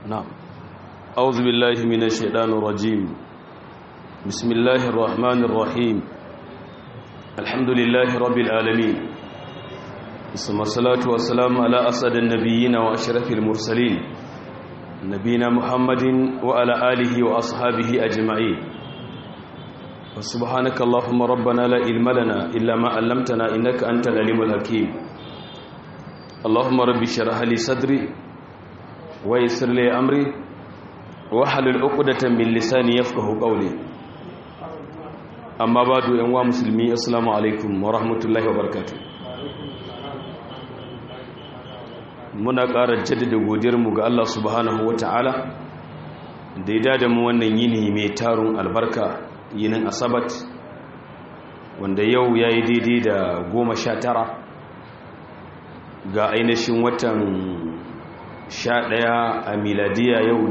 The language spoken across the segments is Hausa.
نعم أعوذ بالله من الشيطان الرجيم بسم الله الرحمن الرحيم الحمد لله رب العالمين ثم الصلاة والسلام على أسعد النبيين وأشرف المرسلين نبينا محمد وعلى آله وأصحابه أجمعين وسبحانك اللهم ربنا لا علم لنا إلا ما علمتنا إنك أنت العليم الحكيم اللهم رب اشرح لي صدري ويسر لي أمري واحلل عقدة من لساني يفقه قولي أما بعد أنواع مسلمي السلام عليكم ورحمة الله وبركاته muna ƙara jaddada godiyarmu ga Allah subhanahu ta'ala da ya dada mu wannan yini mai tarun albarka yinin asabat wanda yau ya yi daidai da goma sha tara ga ainihin watan sha ɗaya a miladiya yau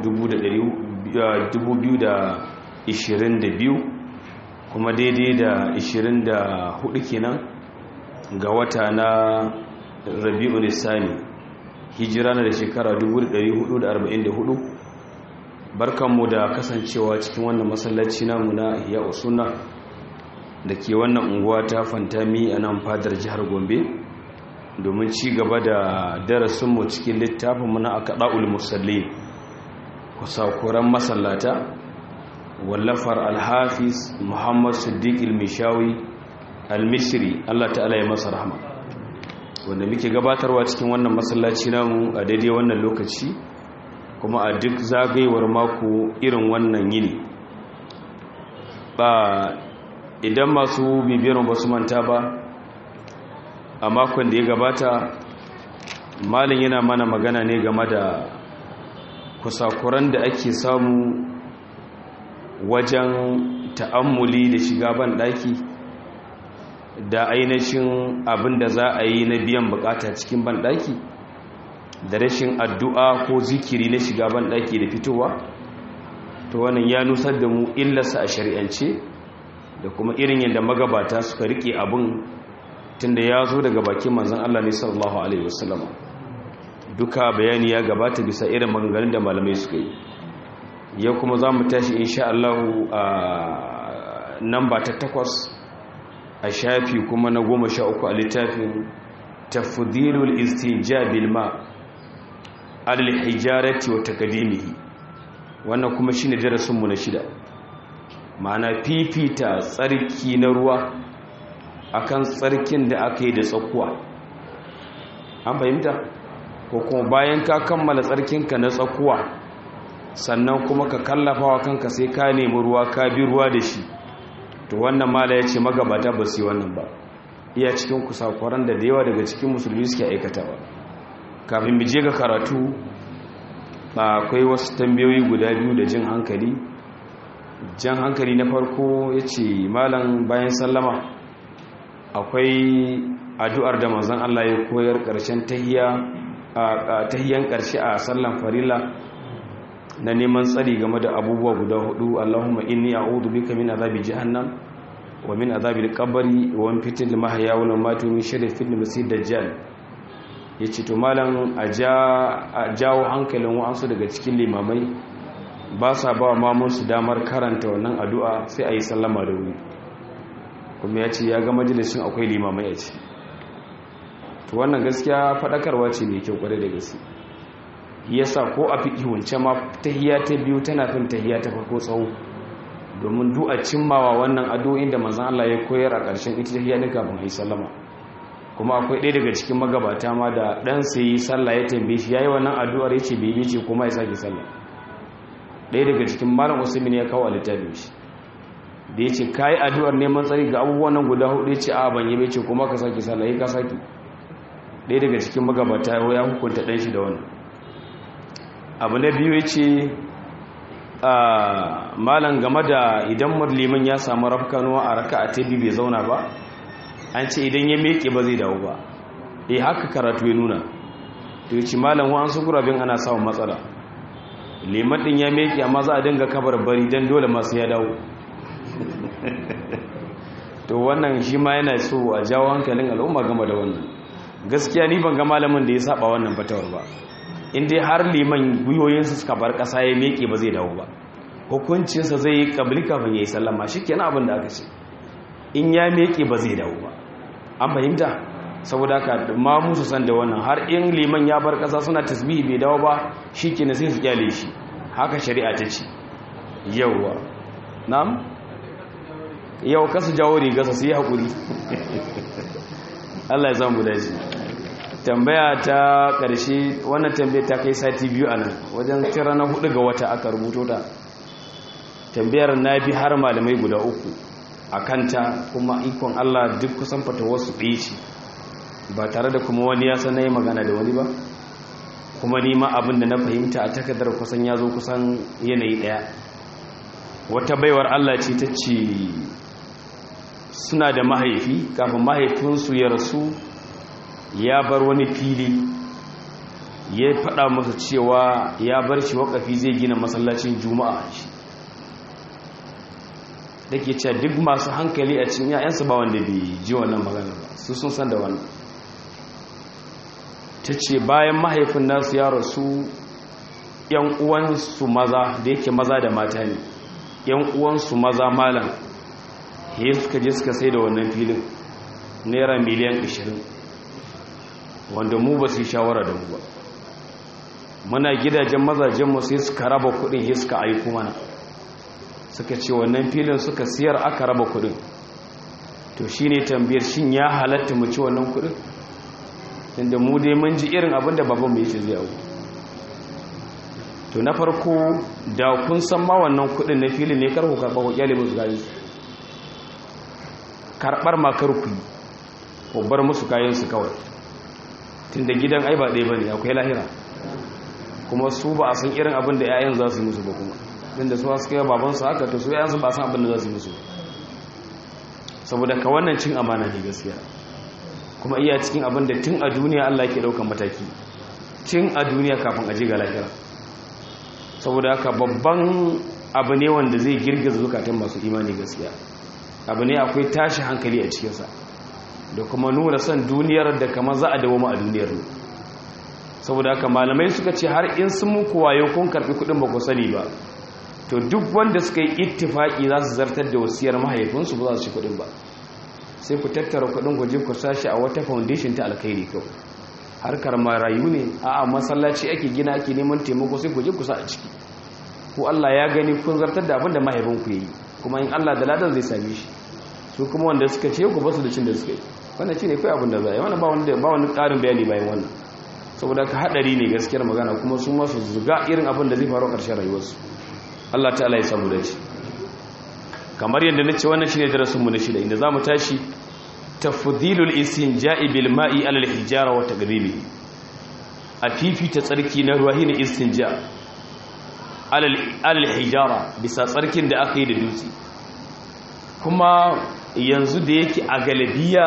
2022 kuma daidai da 24 kenan ga wata na rabi'u nisani hijira na da shekara 1444 barkanmu da kasancewa cikin wannan masallaci namu na iya usuna da ke wannan unguwa ta fantami a nan fadar jihar gombe domin ci gaba da darasinmu cikin littafinmu na akaɗa'ul musalli kusakuran masallata wallafar alhafiz muhammad siddiq ilmishawi almishiri allah ta'ala ya masa rahama wanda muke gabatarwa cikin wannan masallaci namu a daidai wannan lokaci kuma a duk zagayewar mako irin wannan yini ba idan masu bibiyar ba su manta ba a makon da ya gabata malin yana mana magana ne game da kusakuran da ake samu wajen ta'ammuli da shiga ban daki da ainihin abin da za a yi na biyan bukata cikin ban daki da rashin addu'a ko zikiri na shiga ban daki da fitowa to wannan ya nusar da mu illarsa a shari'ance da kuma irin yadda magabata suka rike abin tunda ya zo daga bakin manzan Allah ne sallallahu alaihi wasallam duka bayani ya gabata bisa irin maganganun da malamai suka yi yau kuma za mu tashi insha Allah a namba ta takwas a shafi kuma na goma sha uku a littafin tafdilul istijabil ma alal hijarati wa takadimihi wannan kuma shine darasin mu na shida ma'ana fifita tsarki na ruwa akan tsarkin da aka yi da tsakuwa an fahimta ko kuma bayan ka kammala tsarkinka na tsakuwa sannan kuma ka kallafa wa kanka sai ka nemi ruwa ka bi ruwa da shi to wannan mala ya ce magabata ba su yi wannan ba iya cikin kusakwaran da da yawa daga cikin musulmi suke aikatawa kafin mu je ga karatu akwai wasu tambayoyi guda biyu da jin hankali jan hankali na farko ya ce malam bayan sallama akwai addu'ar da manzon Allah ya koyar ƙarshen tahiyan ƙarshe a sallan farilla na neman tsari game da abubuwa guda hudu Allahumma inni a'udhu bika min azabi jahannam wa min azabi al-qabri wa min fitnatil mahya wal mamati min sharri fitnatil masih dajjal yace to malam a jawo hankalin wa'ansu daga cikin limamai ba sa ba mamun su damar karanta wannan addu'a sai ayi sallama da wuri kuma ya ce ya ga majalisun akwai limamai a ce to wannan gaskiya faɗakarwa ce mai kyau kwarai da gaske yasa ko a fiƙi wance ma tahiya ta biyu tana fin tahiya ta farko tsawo domin du a cimmawa wannan addu'o'in da manzon Allah ya koyar a ƙarshen ita tahiya ne kafin ayi sallama kuma akwai ɗaya daga cikin magabata ma da ɗan sai yi sallah ya tambaye shi yayi wannan addu'ar ya ce bai ce kuma ya sake sallah ɗaya daga cikin malam usaimin ya kawo a littafin shi da ya ce ka yi addu'ar neman tsari ga abubuwan nan guda hudu ya ce a ban yi ce kuma ka sake sallah ya ka sake ɗaya daga cikin magabata ya hukunta ɗan shi da wannan abu na biyu ya ce malam game da idan liman ya samu rafkanuwa a raka a tabi bai zauna ba an ce idan ya meke ba zai dawo ba eh haka karatu ya nuna to ya ce malam wa an su gurabin ana samun matsala liman ɗin ya meke amma za a dinga kabar bari don dole masu ya dawo to wannan shi ma yana so a jawo hankalin al'umma game da wannan gaskiya ni ban ga malamin da ya saba wannan fatawar ba in dai har liman gwiwoyinsa suka bar ƙasa ya meke ba zai dawo ba hukuncinsa zai yi kabili kafin ya yi sallama shi kenan abin da aka ce in ya meke ba zai dawo ba an fahimta saboda ka ma musu san da wannan har in liman ya bar ƙasa suna tasbihi bai dawo ba shi kenan sai su kyale shi haka shari'a ta ce yauwa na'am yau kasu jawo rigarsa su yi haƙuri Allah ya zama daji tambaya ta ƙarshe wannan tambaya ta kai sati biyu a nan wajen tira na hudu ga wata aka rubuto ta tambayar na bi har malamai guda uku a kanta kuma ikon Allah duk kusan fata wasu ɗaya ce ba tare da kuma wani ya san na yi magana da wani ba kuma nima abin da na fahimta a takardar kusan ya zo kusan yanayi ɗaya wata baiwar Allah ce ta ce suna da mahaifi kafin mahaifinsu ya rasu ya bar wani fili ya faɗa masa cewa ya bar shi wakafi zai gina masallacin juma'a shi da ke cewa duk masu hankali a cikin yayansu ba wanda bai ji wannan magana ba su sun san da wannan ta ce bayan mahaifin nasu ya rasu yan uwansu maza da yake maza da mata ne yan uwansu maza malam he suka je suka sai da wannan filin naira miliyan 20 wanda mu ba su yi shawara da mu ba muna gidajen mazajenmu sai suka raba kudin he suka aiko mana suka ce wannan filin suka siyar aka raba kudin to shine tambayar shin ya halatta mu ci wannan kudin inda mu dai mun ji irin abin da baban mai ce zai hau to na farko da kun san ma wannan kudin na filin ne karku karɓa ku kyale musu kayan su karɓar ma karku ku bar musu kayan su kawai tun da gidan ai ba ɗaya ba ne akwai lahira kuma su ba a san irin abin da 'ya'yan za su yi musu ba kuma din da su suka yi babansu haka to su 'ya'yansu ba san abin da za su yi musu saboda ka wannan cin amana ne gaskiya kuma iya cikin abin da tun a duniya Allah ke daukan mataki tun a duniya kafin aje ga lahira saboda haka babban abu ne wanda zai girgiza zukatan masu imani gaskiya abu ne akwai tashi hankali a cikinsa da kuma nuna son duniyar da kama za a dawo a duniyar ne saboda haka malamai suka ce har in sun muku wayo kun karbi kudin ba ku sani ba to duk wanda suka yi ittifaki za su zartar da wasiyar mahaifinsu ba za su ci kudin ba sai ku tattara kudin ku je ku sashi a wata foundation ta alkhairi kawai harkar marayu ne a'a masallaci ake gina ake neman taimako sai ku je ku sa a ciki ko Allah ya gani kun zartar da abin da mahaifinku yayi kuma in Allah da ladan zai same shi su kuma wanda suka ce ku basu da cin da suka yi wannan shine kai abin da za a yi wannan ba wani ba wani ƙarin bayani bayan wannan saboda ka hadari ne gaskiyar magana kuma su ma su zuga irin abin da zai faru a ƙarshen rayuwarsu Allah ta'ala ya samu dace kamar yadda na ce wannan shine darasin mu na shida inda zamu tashi tafdhilul istinja'i bil ma'i ala al hijara wa taqdimi a fifita tsarki na ruwa shine istinja ala al hijara bisa tsarkin da aka yi da dutse kuma yanzu da yake a galabiya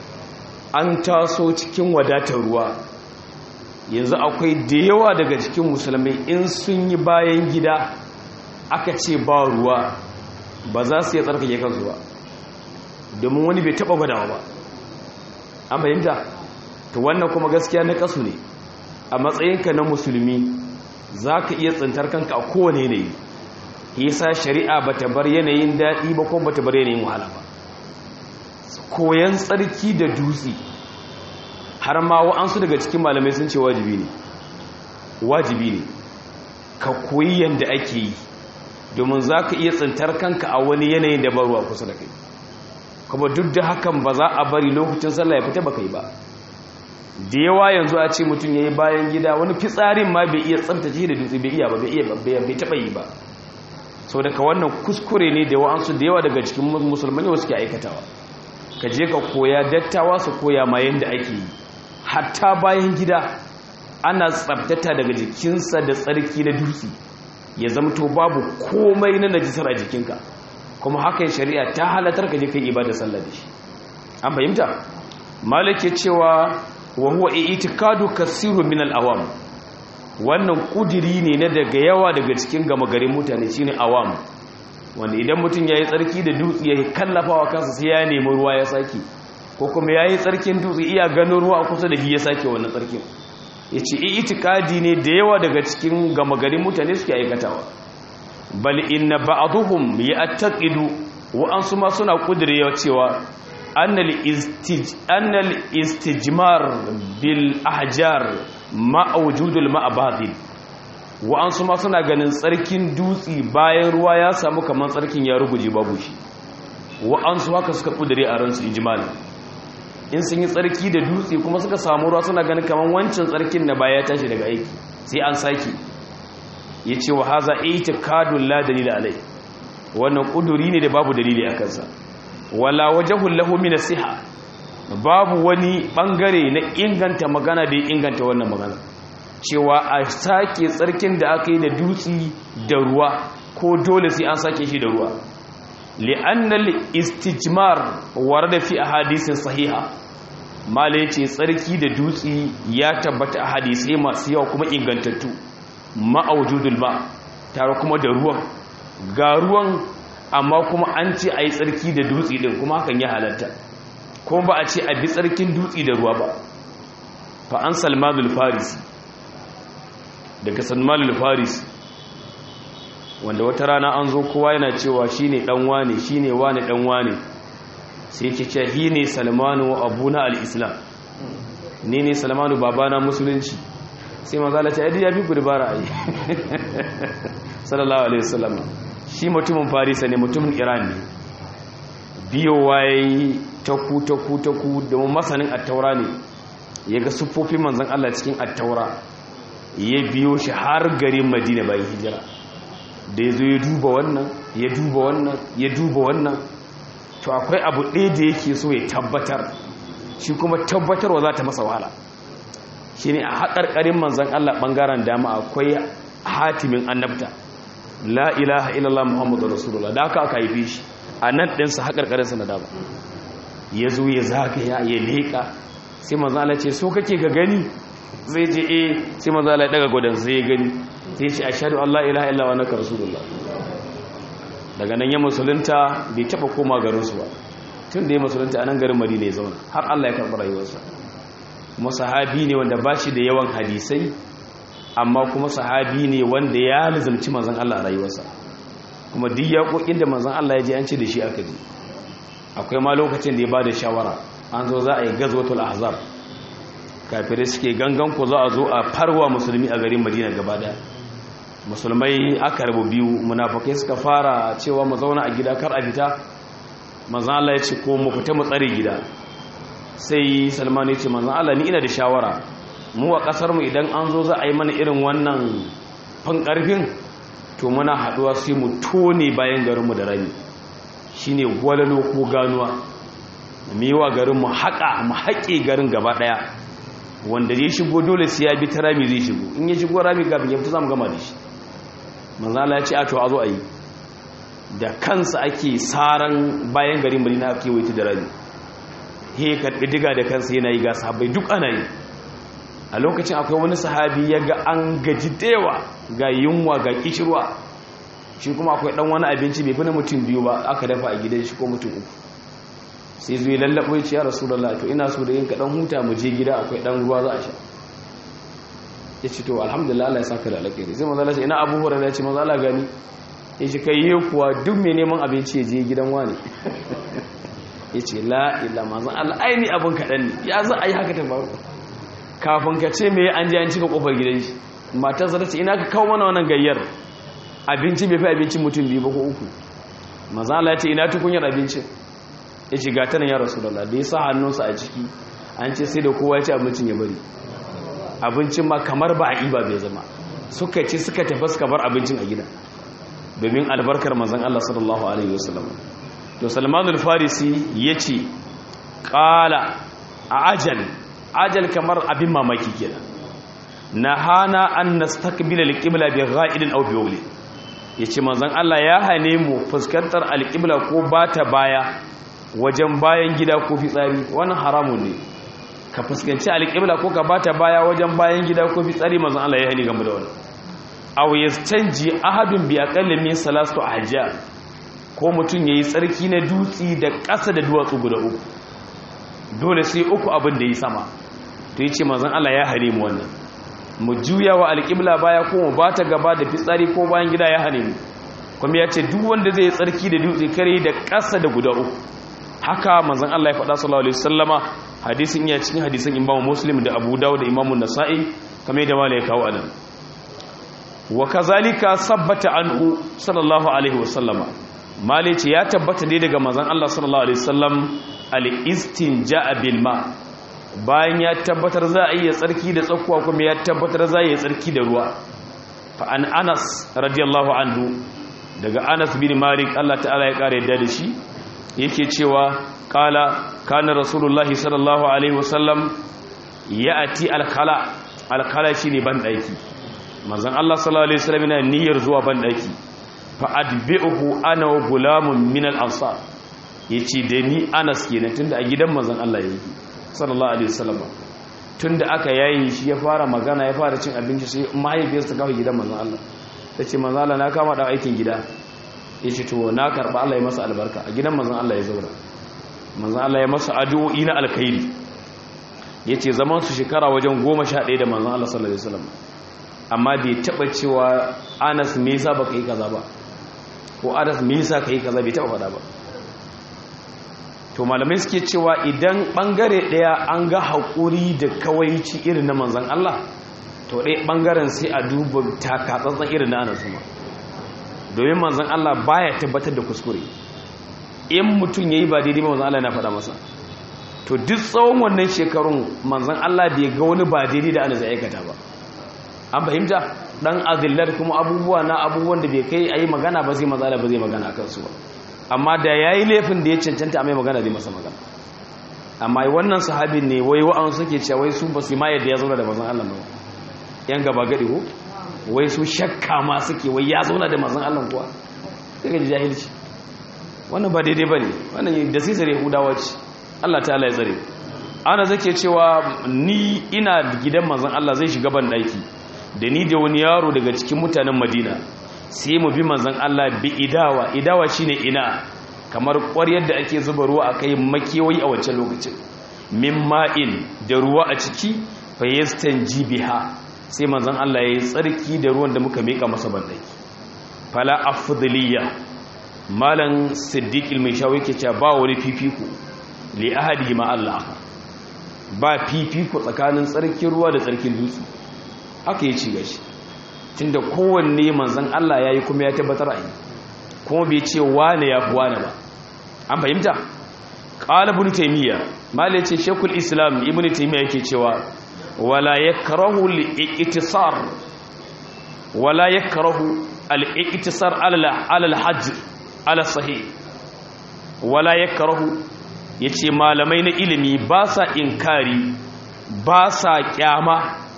an taso cikin wadatar ruwa yanzu akwai da yawa daga cikin musulmai in sun yi bayan gida aka ce ba ruwa ba za su yi tsarkake kansu ba domin wani bai taba gwadawa ba an fahimta to wannan kuma gaskiya na kasu ne a matsayinka na musulmi za ka iya tsintar kanka a kowane yanayi yasa shari'a ba ta bar yanayin daɗi ba kuma ba ta bar yanayin wahala ba koyan tsarki da dutse har ma wa'ansu daga cikin malamai sun ce wajibi ne wajibi ne ka koyi yadda ake yi domin za ka iya tsintar kanka a wani yanayin da ruwa kusa da kai kuma duk da hakan ba za a bari lokacin sallah ya fita ba kai ba da yawa yanzu a ce mutum ya yi bayan gida wani fitsarin ma bai iya tsabtace da dutse bai iya ba bai iya bai taɓa yi ba sau daga wannan kuskure ne da wa'ansu da yawa daga cikin musulmani wasu ke aikatawa ka je ka koya dattawa su koya ma yadda ake yi hatta bayan gida ana tsabtata daga jikinsa da tsarki na dutse ya zamto babu komai na najisar a jikinka kuma hakan shari'a ta halatar ka je kai ibada sallah da shi an fahimta malik ya cewa wa huwa i'tikadu kasiru min al-awam wannan kudiri ne na daga yawa daga cikin gama garin mutane shine awam wanda idan mutum yayi tsarki da dutse ya kallafawa kansa sai ya nemi ruwa ya sake ko kuma yayi tsarkin dutse iya ganin ruwa kusa da shi ya sake wannan tsarkin yace itikadi ne da yawa daga cikin gama garin mutane suke aikatawa bal inna ba'dhum ya'taqidu wa ansu ma suna kudirewa cewa annal istij annal istijmar bil ahjar ma wujudul ma'badil wa ansu ma suna ganin tsarkin dutsi bayan ruwa ya samu kamar tsarkin ya ruguje babu shi wa ansu haka suka kudire a ransu ijmal in sun yi tsarki da dutse kuma suka samu ruwa suna ganin kamar wancan tsarkin na baya ya tashi daga aiki sai an sake ya ce wa haza itikadun la dalila alai wannan kuduri ne da babu dalili a kansa wala wajahul lahu min siha babu wani bangare na inganta magana da ya inganta wannan magana cewa a sake tsarkin da aka yi da dutse da ruwa ko dole sai an sake shi da ruwa li'annal istijmar warada fi ahadisin sahiha mala ce tsarki da dutse ya tabbata a hadisai masu yawa kuma ingantattu ma'aujudul ba tare kuma da ruwan ga ruwan amma kuma an ce a yi tsarki da dutse din kuma hakan ya halatta kuma ba a ce a bi tsarkin dutse da ruwa ba fa an salmanul farisi daga salmanul farisi wanda wata rana an zo kowa yana cewa shine dan wane shine wane dan wane sai yake cewa hi ne salmanu abuna al-islam ne ne salmanu babana musulunci sai manzala ta yadda ya fi gudubara a yi sallallahu alaihi wasallam shi mutumin farisa ne mutumin iran ne biyowa ya yi taku taku taku domin masanin attaura ne ya ga siffofin manzan allah cikin attaura ya biyo shi har garin madina bayan hijira da ya zo ya duba wannan ya duba wannan ya duba wannan to akwai abu ɗaya da yake so ya tabbatar shi kuma tabbatarwa za ta masa wahala shi ne a haƙarƙarin manzan Allah ɓangaren dama akwai hatimin annabta la ilaha illallah muhammadu rasulullah da aka aka haife shi a nan ɗinsa haƙarƙarinsa na dama ya zo ya zagaya ya leƙa sai manzan Allah ce so kake ga gani zai je e sai manzan Allah ya ɗaga gwadon sai ya gani sai ce a shaɗu Allah ilaha illallah wa naka rasulullah daga nan ya musulunta bai taɓa koma garinsu ba tun da ya musulunta a nan garin madina ya zauna har Allah ya karɓi rayuwarsa kuma sahabi ne wanda ba shi da yawan hadisai amma kuma sahabi ne wanda ya lizamci manzan Allah a rayuwarsa kuma duk yaƙoƙin da manzan Allah ya je an ce da shi aka je akwai ma lokacin da ya ba da shawara an zo za a yi gazwatul ahzab kafirai suke gangan ku za a zo a farwa musulmi a garin madina gaba daya musulmai aka rabu biyu munafakai suka fara cewa mu zauna a gida kar a fita manzan Allah ya ce ko mu fita mu tsare gida sai salman ya ce manzan Allah ni ina da shawara mu a kasar mu idan an zo za a yi mana irin wannan fan karfin to muna haduwa sai mu tone bayan garinmu da rami shine gwalalo ko ganuwa mu yi wa garin mu haƙa mu haƙe garin gaba ɗaya wanda ya shigo dole sai ya bi ta rami zai shigo in ya shigo rami gabin ya fita zamu gama da shi manzan Allah ya ce a to a zo a yi da kansa ake saran bayan garin Madina ake waita da rami he karbi diga da kansa yana yi ga sahabbai duk ana yi a lokacin akwai wani sahabi ya ga an gaji dewa ga yunwa ga kishirwa shi kuma akwai dan wani abinci bai fi na mutum biyu ba aka dafa a gidan shi ko mutum uku sai zuwa lallabo ya ce ya rasulullah to ina so da yin kaɗan huta mu je gida akwai ɗan ruwa za a sha ya ce to alhamdulillah Allah ya saka da alƙairi sai manzo Allah ce ina Abu Hurairah ya ce manzo Allah gani ya ce kai yi kuwa duk mai neman abinci ya je gidan wani ya ce la illa manzo Allah aini abin kaɗan ne ya za a yi haka ta faru kafin ka ce me an je an cika kofar gidan shi matarsa ta ce ina ka kawo mana wannan gayyar abinci bai fi abincin mutum biyu ba ko uku manzo Allah ya ce ina tukunyar abincin ya ce ga tanan ya rasu da da ya sa hannunsa a ciki an ce sai da kowa ya ci abincin ya bari abincin ma kamar ba a iba bai zama suka ce suka tafi suka bar abincin a gida domin albarkar manzan Allah sallallahu alaihi wasallam to Salman al-Farisi yace qala ajal ajal kamar abin mamaki kenan nahana an nastaqbila al-qibla bi gha'idin aw bi wali yace manzan Allah ya hane mu fuskantar al-qibla ko bata baya wajen bayan gida ko fitsari wannan haramun ne ka fuskanci alƙibla ko ka bata baya wajen bayan gida ko fitsari manzon Allah ya hani game da wannan aw yastanji ahadun bi aqalli min salatu ahja ko mutun yayi tsarki na dutsi da ƙasa da duwatsu guda uku dole sai uku abin da yi sama to yace manzon Allah ya hare mu wannan mu juya wa alƙibla baya ko mu bata gaba da fitsari ko bayan gida ya hane mu kuma ya ce duk wanda zai tsarki da dutse kare da ƙasa da guda uku haka manzon Allah ya faɗa sallallahu alaihi wasallama hadisin ya cikin hadisin Imam Muslim da Abu Dawud da Imam Nasa'i kamar da malai kawo anan wa kazalika sabbata anhu sallallahu alaihi wasallama malai ce ya tabbata dai daga manzon Allah sallallahu alaihi wasallam al-istinja'a bil ma bayan ya tabbatar za a iya tsarki da tsakuwa kuma ya tabbatar za a iya tsarki da ruwa fa an Anas radiyallahu anhu daga Anas bin Malik Allah ta'ala ya kare da shi yake cewa kala kana rasulullahi sallallahu alaihi wasallam ya'ti al-khala al-khala shine ban daki manzon Allah sallallahu alaihi wasallam yana niyyar zuwa ban daki fa adbi'uhu ana wa gulamun min al-ansar yace da ni Anas kenan tunda a gidan manzon Allah yake sallallahu alaihi wasallam tunda aka yayi shi ya fara magana ya fara cin abinci sai mahaifiyarsa ta kawo gidan manzon Allah tace manzon Allah na kama da aikin gida yace to na karba Allah ya masa albarka a gidan manzon Allah ya zauna manzon Allah ya masa addu'o'i na alkhairi yace zaman su shekara wajen 11 da manzon Allah sallallahu alaihi wasallam amma bai taba cewa Anas me yasa baka yi kaza ba ko Anas me yasa kai kaza bai taba faɗa ba to malamai suke cewa idan bangare daya an ga haƙuri da kawaici irin na manzan Allah to ɗaya bangaren sai a duba takatsantsan irin na Anas ma domin manzan Allah baya tabbatar da kuskure in mutum yayi ba daidai ba manzan Allah yana faɗa masa to duk tsawon wannan shekarun manzan Allah bai ga wani ba daidai da Anas ya aikata ba an fahimta dan azillar kuma abubuwa na abubuwan da bai kai ayi magana ba zai matsala ba zai magana akan su ba amma da yayi laifin da ya cancanta a mai magana zai masa magana amma wannan sahabin ne wai wa'an suke cewa wai su ba su ma yadda ya zauna da manzon Allah ba yan gaba gadi ko wai su shakka ma suke wai ya zauna da manzon Allah kuwa sai ga jahilci wannan ba daidai bane wannan da sai sare hudawa ce Allah ta'ala ya tsare ana zake cewa ni ina gidan manzon Allah zai shiga ban daki da ni da wani yaro daga cikin mutanen madina sai mu bi manzan Allah bi idawa idawa shine ina kamar ƙwaryar da ake zuba ruwa a kai makewayi a wancan lokacin min ma'in da ruwa a ciki fa yastanji biha sai manzan Allah ya yi tsarki da ruwan da muka mika masa bandaki fala afdaliya malan siddiq mai shawo yake cewa ba wani fifiko li ahadi ma Allah ba fifiko tsakanin tsarkin ruwa da tsarkin dutse haka ya ci gashi tunda kowanne manzan Allah ya yi kuma ya tabbatar a yi kuma bai ce wane ya fi wane ba an fahimta ƙala ibn taimiyya malai ce shekul islam ibn taimiyya yake cewa wala ya karahu al'iƙitisar wala ya karahu al'iƙitisar alal hajji ala sahi wala ya karahu ya ce malamai na ilimi ba sa inkari ba sa kyama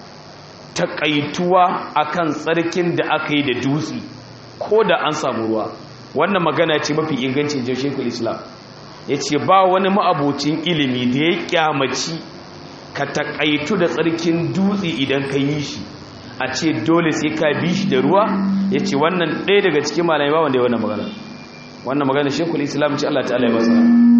takaituwa akan tsarkin da aka yi da dutse ko da an samu ruwa wannan magana ce mafi ingancin jashekul islam ya ce ba wani ma'abocin ilimi da ya kyamaci ka takaitu da tsarkin dutse idan ka yi shi a ce dole sai ka bi shi da ruwa ya ce wannan ɗaya daga cikin malamai ba wanda ya wannan magana wannan magana shekul islam ce allah ta'ala ya masa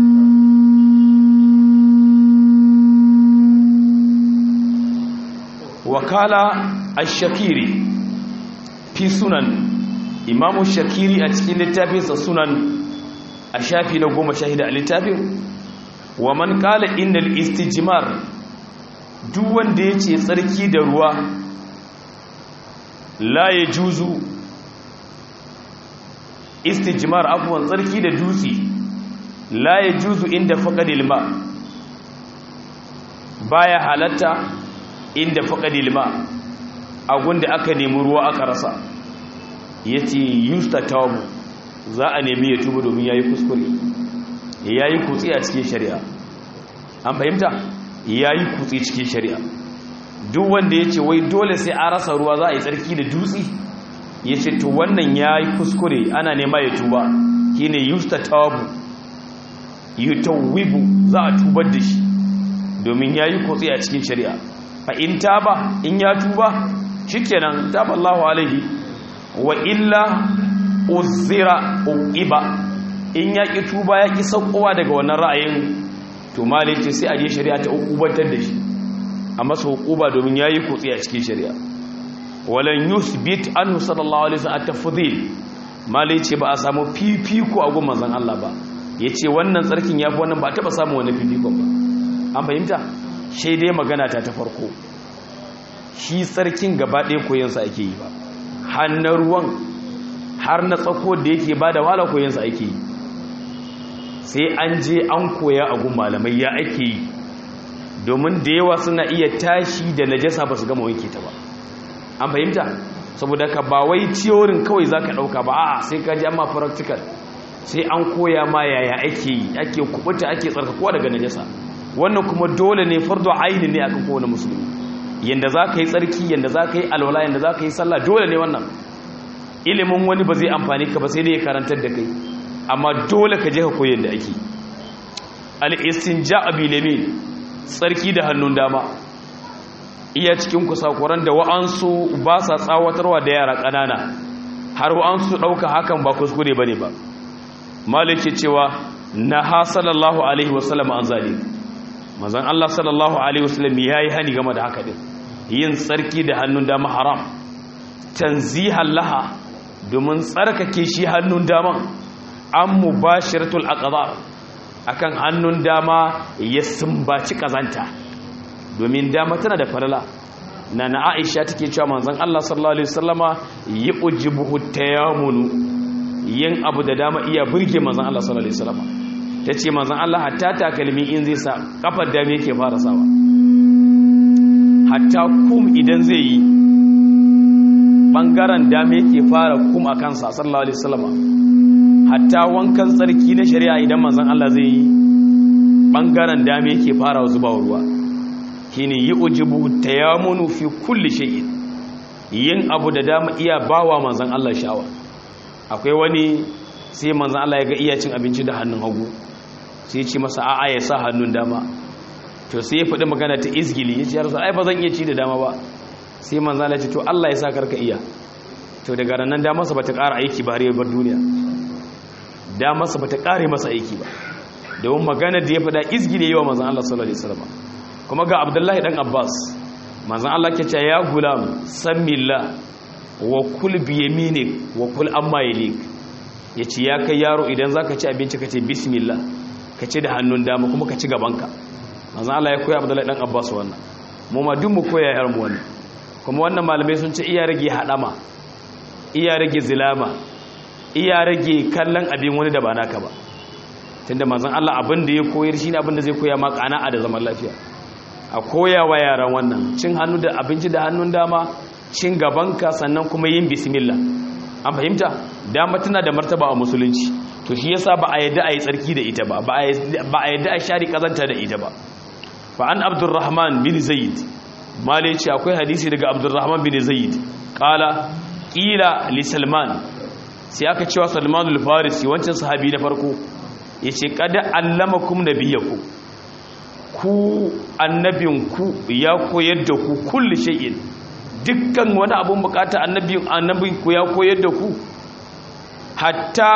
wakala ash-shakiri fi sunan imamu shakiri a cikin littafinsa sunan a shafi na goma shahida a littafin wa man kala innal istijmar duk wanda ya ce tsarki da ruwa la ya juzu istijmar abuwan tsarki da dutse la ya juzu inda faƙadil ma baya halatta inda faƙadil ma a gunda aka nemi ruwa aka rasa ya ce yusta tawabu za a nemi ya tuba domin ya yi kuskure ya yi kutse a cikin shari'a an fahimta ya yi kutse cikin shari'a duk wanda ya ce wai dole sai a rasa ruwa za a yi tsarki da dutse ya ce to wannan ya yi kuskure ana nema ya tuba shi ne yusta tawabu yi tawibu za a tubar da shi domin ya yi kutse a cikin shari'a fa in taba in ya tuba shikenan taba Allahu alaihi wa illa uzira uqiba in ya ki tuba ya ki saukowa daga wannan ra'ayin to malai ce sai a je shari'a ta ukubantar da shi a masa hukuba domin yayi kutsi a cikin shari'a walan yuthbit anhu sallallahu alaihi wasallam at-tafdhil malai ce ba a samu fifiko a gun manzon Allah ba yace wannan tsarkin yafi wannan ba taba samu wani fifikon ba an fahimta sai dai magana ta ta farko shi tsarkin gaba ɗaya koyon sa ake yi ba hannun ruwan har na tsako da yake ba da wala koyon sa ake yi sai an je an koya a gun malamai ya ake yi domin da yawa suna iya tashi da najasa ba su gama wanke ta ba an fahimta saboda ka ba wai ciyorin kawai za ka ɗauka ba a sai ka ji amma practical sai an koya ma yaya ake yi ake kubuta ake tsarkakuwa daga najasa wannan kuma dole ne fardo aini ne akan kowane musulmi yanda za ka yi tsarki yanda za ka yi alwala yanda za ka yi sallah dole ne wannan ilimin wani ba zai amfani ka ba sai dai ya karantar da kai amma dole ka je ka koyi yadda ake al-istinja abilamin tsarki da hannun dama iya cikin kusakuran da wa'ansu ba sa tsawatarwa da yara ƙanana har wa'ansu ɗauka hakan ba kuskure ba ne ba maliki cewa na ha sallallahu alaihi wasallam an zali mazan Allah sallallahu alaihi wasallam ya yi hani game da haka ɗin yin tsarki da hannun dama haram tanzihan laha domin tsarkake shi hannun daman an mubashiratul aqdar akan hannun dama ya sumbaci kazanta domin dama tana da falala na na aisha take cewa manzon Allah sallallahu alaihi wasallama yi ujibuhu tayamunu yin abu da dama iya burge manzon Allah sallallahu alaihi wasallama tace manzon Allah hatta takalmi in zai sa kafar dama yake fara sawa hatta kum idan zai yi bangaren dama yake fara kum a kansa sallallahu alaihi wasallama hatta wankan tsarki na shari'a idan manzon Allah zai yi bangaren dama yake fara zuba ruwa shine yi ujibu tayamunu fi kulli shay'in yin abu da dama iya bawa manzon Allah sha'awa akwai wani sai manzon Allah ya ga iya cin abinci da hannun hagu sai ya ce masa a'a ya sa hannun dama to sai ya faɗi magana ta izgili ya ce ya rasu ai ba zan iya ci da dama ba sai manzon Allah ya ce to Allah ya sa karka iya to daga ranar damarsa ba ta ƙara aiki ba har yabar duniya damarsa ba ta ƙare masa aiki ba domin magana da ya faɗa izgile yi wa manzan Allah sallallahu Alaihi wasallam kuma ga abdullahi ɗan abbas manzan Allah ke ce ya gulam san milla wa kul biyaminik wa kul amma yalik ya ce ya kai yaro idan za ka ci abinci ka ce bismillah ka ci da hannun dama kuma ka ci gabanka manzan Allah ya koya abdullahi ɗan abbas wannan mu ma duk mu koya yar mu wannan kuma wannan malamai sun ce iya rage haɗama iya rage zilama iya rage kallon abin wani da ba naka ba tunda manzon Allah abin da ya koyar shine abin da zai koya ma kana'a da zaman lafiya a koya wa yaran wannan cin hannu da abinci da hannun dama cin gabanka sannan kuma yin bismillah an fahimta dama tana da martaba a musulunci to shi yasa ba a yadda a yi tsarki da ita ba ba a yadda a shari kazanta da ita ba fa an abdurrahman bin zaid mali ce akwai hadisi daga abdurrahman bin zaid qala qila li salman sai aka cewa salmanul farisi wancan sahabi na farko ya ce kada allamakum nabiyaku ku annabinku ya koyar da ku kulli shay'in dukkan wani abun bukata annabin annabinku ya koyar da ku hatta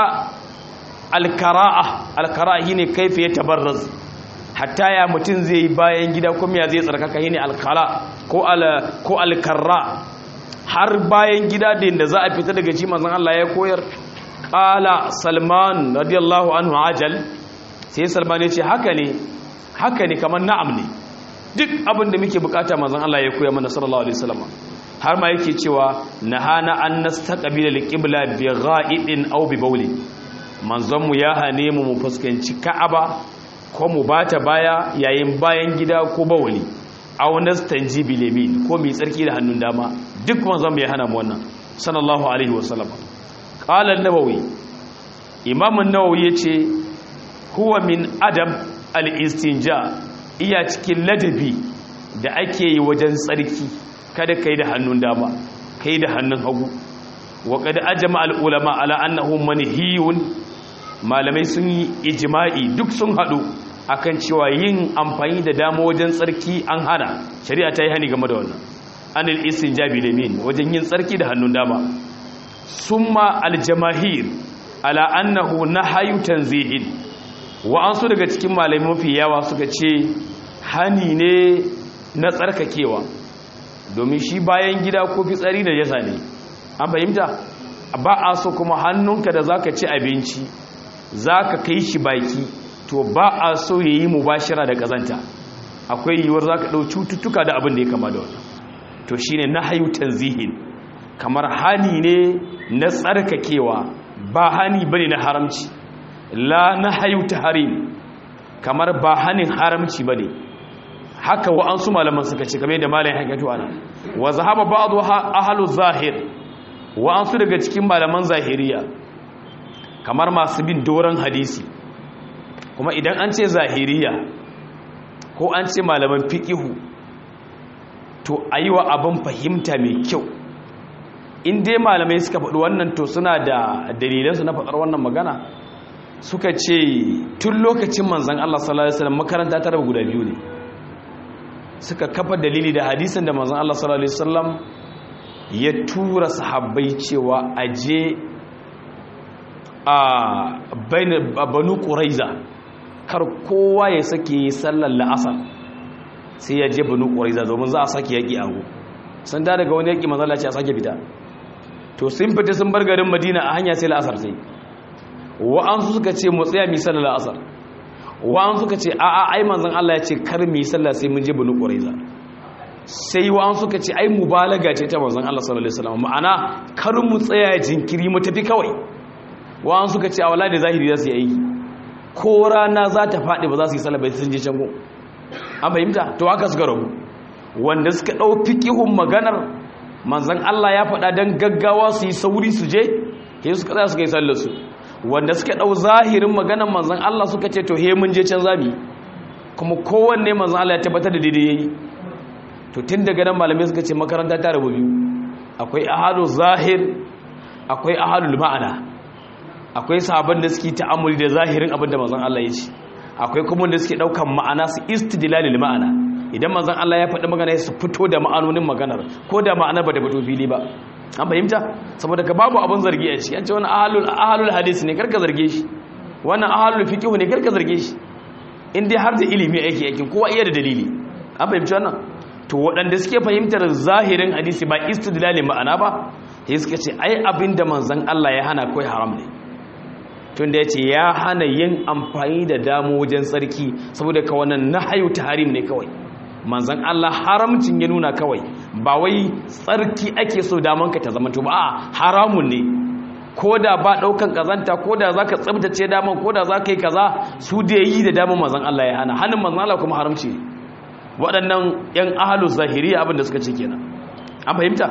alkara'a alkara'a shine kaifa ya tabarraz hatta ya mutun zai yi bayan gida kuma ya zai tsarkaka shine alkara ko al ko alkarra har bayan gida da inda za a fita daga shi manzon Allah ya koyar qala salman radiyallahu anhu ajal sai salman ya ce haka ne haka ne kamar na'am ne duk abin da muke bukata manzon Allah ya koya mana sallallahu alaihi wasallam har ma yake cewa nahana an nastaqbila alqibla bi gha'idin aw bi bawli manzon mu ya hane mu mu fuskanci ka'aba ko mu bata baya yayin bayan gida ko bawli aw nastanji bil yamin ko mai tsarki da hannun dama duk manzon mu ya hana mu wannan sallallahu alaihi wasallam qala an-nawawi imam an-nawawi yace huwa min adam al-istinja iya cikin ladabi da ake yi wajen tsarki kada kai da hannun dama kai da hannun hagu wa qad ajma al-ulama ala annahu manhiyun malamai sun yi ijma'i duk sun hadu akan cewa yin amfani da dama wajen tsarki an hana shari'a ta yi hani game da wannan anil istinja bil yamin wajen yin tsarki da hannun dama summa al-jamahir ala annahu nahyu tanzihin wa'ansu daga cikin malamai mafi yawa suka ce hani ne na tsarkakewa domin shi bayan gida ko fitsari da jasa ne an fahimta ba a so kuma hannunka da zaka ci abinci zaka kai shi baki to ba a so yayi mubashira da kazanta akwai yiwuwar zaka dau cututtuka da abin da ya kama da wannan to shine nahyu tanzihin kamar hani ne na tsarkakewa ba hani bane na haramci la nahyu tahrim kamar ba hanin haramci bane haka wa'ansu malaman suka ce kamar da malamin hakatu ana wa zahaba ba'du ahlu zahir wa'ansu daga cikin malaman zahiriya kamar masu bin doron hadisi kuma idan an ce zahiriya ko an ce malaman fiqihu to ayiwa abin fahimta mai kyau in dai malamai suka faɗi wannan to suna da dalilansu na faɗar wannan magana suka ce tun lokacin manzan Allah sallallahu alaihi wasallam makaranta ta raba guda biyu ne suka kafa dalili da hadisin da manzan Allah sallallahu alaihi wasallam ya tura sahabbai cewa aje a banu quraiza kar kowa ya sake sallar la'asar sai ya je banu quraiza domin za a sake yaki ango san da daga wani yaki manzan Allah ce a sake fita to sun fita sun bar garin Madina a hanya sai la'asar sai wa'ansu suka ce mu tsaya mi sallar la'asar wa'ansu suka ce a'a ai manzon Allah ya ce kar mi sallah sai mun je banu quraiza sai wa'ansu suka ce ai mubalaga ce ta manzon Allah sallallahu alaihi wasallam ma'ana kar mu tsaya jinkiri mu tafi kawai wa'ansu suka ce a wala da zahiri za su yi aiki ko rana za ta faɗi ba za su yi sallah ba sun je can go an fahimta to haka suka rabu wanda suka ɗau fiqihun maganar manzon Allah ya faɗa dan gaggawa su yi sauri su je sai suka tsaya suka yi sallar su wanda suka ɗau zahirin maganar manzan Allah suka ce to he mun je can zami kuma kowanne manzan Allah ya tabbatar da daidai yayi to tun daga nan malamai suka ce makaranta ta rabu biyu akwai ahalu zahir akwai ahalul ma'ana akwai sahabban da suke ta'amuli da zahirin abin da manzan Allah ya ce akwai kuma wanda suke ɗaukan ma'ana su istidlalil ma'ana idan manzan Allah ya faɗi magana su fito da ma'anonin maganar ko da ma'anar ba ta fito fili ba an fahimta saboda ka babu abin zargi a ciki an ce wani ahalul ahalul hadisi ne karka zarge shi wannan ahalul fiqh ne karka zarge shi in dai har da ilimi yake yakin kowa iya da dalili an fahimci wannan to waɗanda suke fahimtar zahirin hadisi ba istidlalin ma'ana ba sai suka ce ai abinda manzon Allah ya hana kai haram ne tunda yace ya hana yin amfani da damo wajen tsarki saboda ka wannan nahyu tahrim ne kawai manzan Allah haramcin ya nuna kawai ba wai tsarki ake so daman ka ta zama to ba a haramun ne ko da ba daukan kazanta ko da zaka tsabtace daman ko da zaka yi kaza su da yi da daman manzan Allah ya hana hannun manzan Allah kuma haramci ne waɗannan yan ahlus zahiriya abin da suka ce kenan an fahimta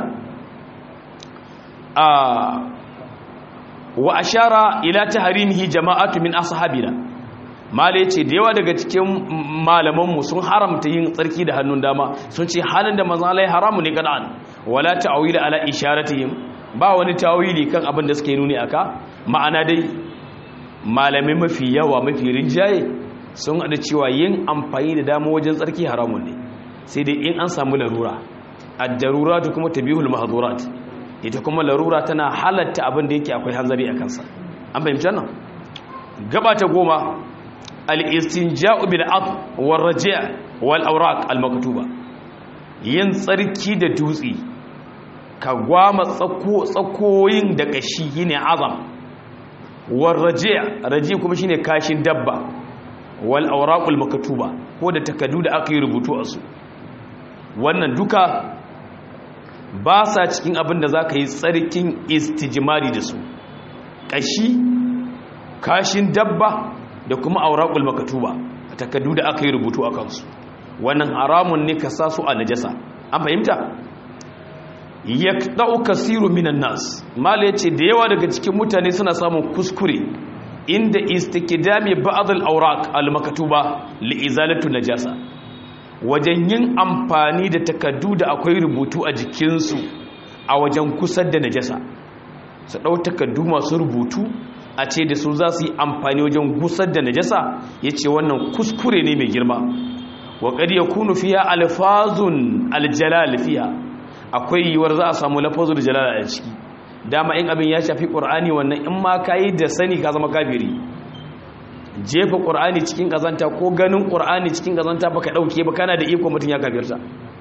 a wa ashara ila tahrimihi jama'atu min ashabina mala ya ce da yawa daga cikin malamanmu sun haramta yin tsarki da hannun dama sun ce hannun da manzan Allah haramu ne kana'an wala ta'awila ala isharatihim ba wani tawili kan abin da suke nuni aka ma'ana dai malamai mafi yawa mafi rinjaye sun haɗa cewa yin amfani da dama wajen tsarki haramun ne sai dai in an samu larura ad-daruratu kuma tabihul mahdurat ita kuma larura tana halatta abin da yake akwai hanzari a kansa an fahimci nan gaba ta goma al-istinja'u bil aq war raji' wal awraq al maktuba yin tsarki da dutse ka gwama tsako tsakoyin da kashi yine azam war raji' raji' kuma shine kashin dabba wal awraq al maktuba ko da takaddu da aka yi rubutu a su wannan duka ba sa cikin abin da zaka yi tsarkin istijmari da su kashi kashin dabba da kuma auraqul makatuba takaddu da aka yi rubutu a kansu wannan haramun ne ka sa su a najasa an fahimta yaqta'u kasiru minan nas mala yace da yawa daga cikin mutane suna samun kuskure inda istikdami ba'd al-awraq al-makatuba li izalatu najasa wajen yin amfani da takaddu da akwai rubutu a jikinsu a wajen kusar da najasa su ɗau takaddu masu rubutu a ce da su za su yi amfani wajen gusar da najasa ya ce wannan kuskure ne mai girma wa ƙari ya kunu fiya alfazun aljalal fiya akwai yiwuwar za a samu lafazun jalal a ciki dama in abin ya shafi ƙur'ani wannan in ma ka yi da sani ka zama kafiri jefa ƙur'ani cikin ƙazanta ko ganin ƙur'ani cikin ƙazanta baka ɗauke ba kana da iko mutum ya kafirta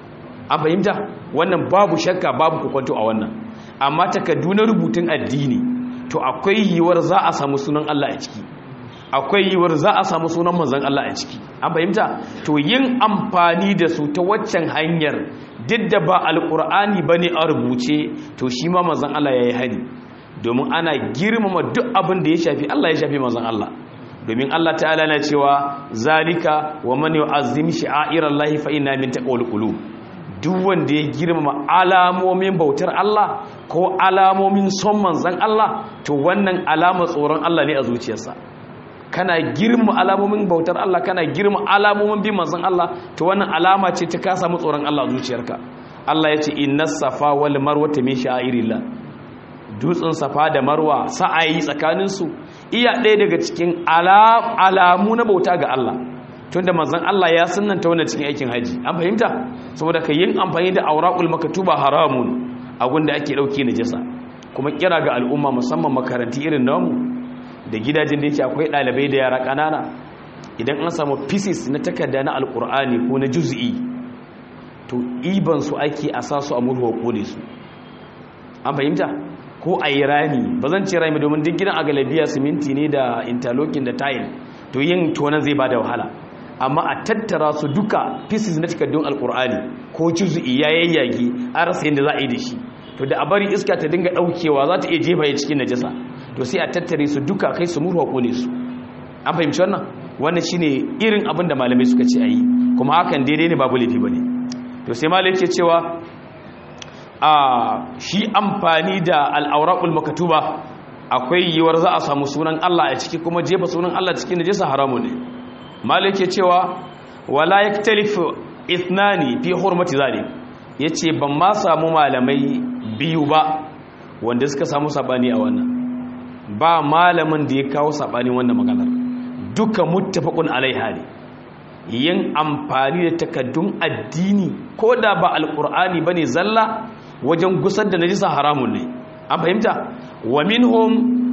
an fahimta wannan babu shakka babu kukwanto a wannan amma takardu na rubutun addini to akwai yiwuwar za a samu sunan Allah a ciki akwai yiwuwar za a samu sunan manzon Allah a ciki an fahimta to yin amfani da su ta waccan hanyar duk da ba alkur'ani bane a rubuce to shi ma manzon Allah yayi hani domin ana girmama duk abin da ya shafi Allah ya shafi manzon Allah domin Allah ta'ala na cewa zalika wa man yu'azzim shi'airallahi fa inna min taqwal qulub duk wanda ya girmama alamomin bautar Allah ko alamomin son manzon Allah to wannan alama tsoron Allah ne a zuciyarsa kana girma alamomin bautar Allah kana girma alamomin bin manzon Allah to wannan alama ce ta ka samu tsoron Allah a zuciyarka Allah ya ce innas safa wal marwa min sha'irillah dutsen safa da marwa sa'ayi tsakaninsu iya ɗaya daga cikin alamu na bauta ga Allah tunda manzon Allah ya sunnanta wannan cikin aikin haji an fahimta saboda ka yin amfani da auraqul maktuba haramun abin da ake dauke najasa kuma kira ga al'umma musamman makaranti irin namu da gidajen da yake akwai ɗalibai da yara ƙanana idan an samu pieces na takarda na alƙur'ani ko na juz'i to iban su ake a sa su a murhuwa kone su an fahimta ko a yi rami ba zan ce rami domin duk gidan a galabiya siminti ne da interlocking da tile to yin tonan zai ba da wahala amma a tattara su duka pieces na takardun alƙur'ani ko juz'i ya yayyage an rasa yadda za a yi da shi to da a bari iska ta dinga ɗaukewa za ta iya jefa ya cikin najasa to sai a tattare su duka kai su murwa kone su an fahimci wannan wannan shine irin abin da malamai suka ce ayi kuma hakan daidai ne babu laifi bane to sai malai yake cewa a shi amfani da al'auraqul maktuba akwai yiwar za a samu sunan Allah a ciki kuma jefa sunan Allah cikin najasa haramun ne malai yake cewa wala yaktalifu ithnani fi hurmati zalik yace ban ma samu malamai biyu ba wanda suka samu sabani a wannan ba malamin da ya kawo saɓani wannan maganar duka muttafaqun alaiha ne yin amfani da takaddun addini ko da ba alqur'ani bane zalla wajen gusar da najisa haramun ne an fahimta wa minhum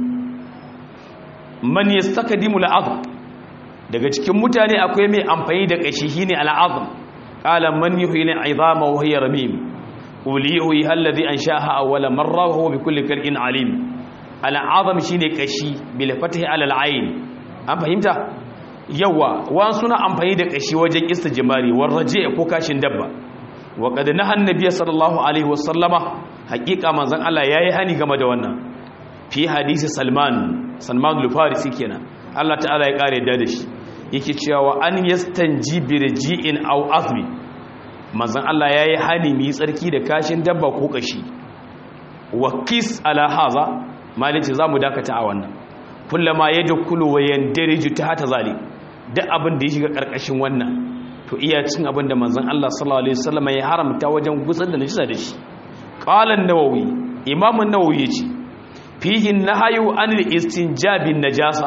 man yastakdimu al'azm daga cikin mutane akwai mai amfani da kashi shine al'azm qala man yuhyil 'idama wa hiya ramim ulihi alladhi ansha'aha awwala marra wa huwa bikulli khalqin 'alim al'azam shi ne ƙashi bilfatahi alal'ayin an fahimta yawa wani suna amfani da ƙashi wajen ista jimari warraje ko kashin dabba wa ƙada na hannabiya sallallahu alaihi wasallama haƙiƙa manzan Allah ya yi hani game da wannan fi hadisi salman salman lufarisi kenan Allah ta'ala ya ƙare da shi yake cewa an yastanji birji'in au azmi manzan Allah ya yi hani mai tsarki da kashin dabba ko ƙashi wa kis ala haza malice za mu dakata a wannan kullama ya dukulu wa yandariju ta hata zali duk abin da ya shiga karkashin wannan to iya cin abin da manzon Allah sallallahu alaihi wasallam ya haramta wajen gusar da najisa da shi qala an-nawawi imam an-nawawi yace fihi nahyu anil istinjabin najasa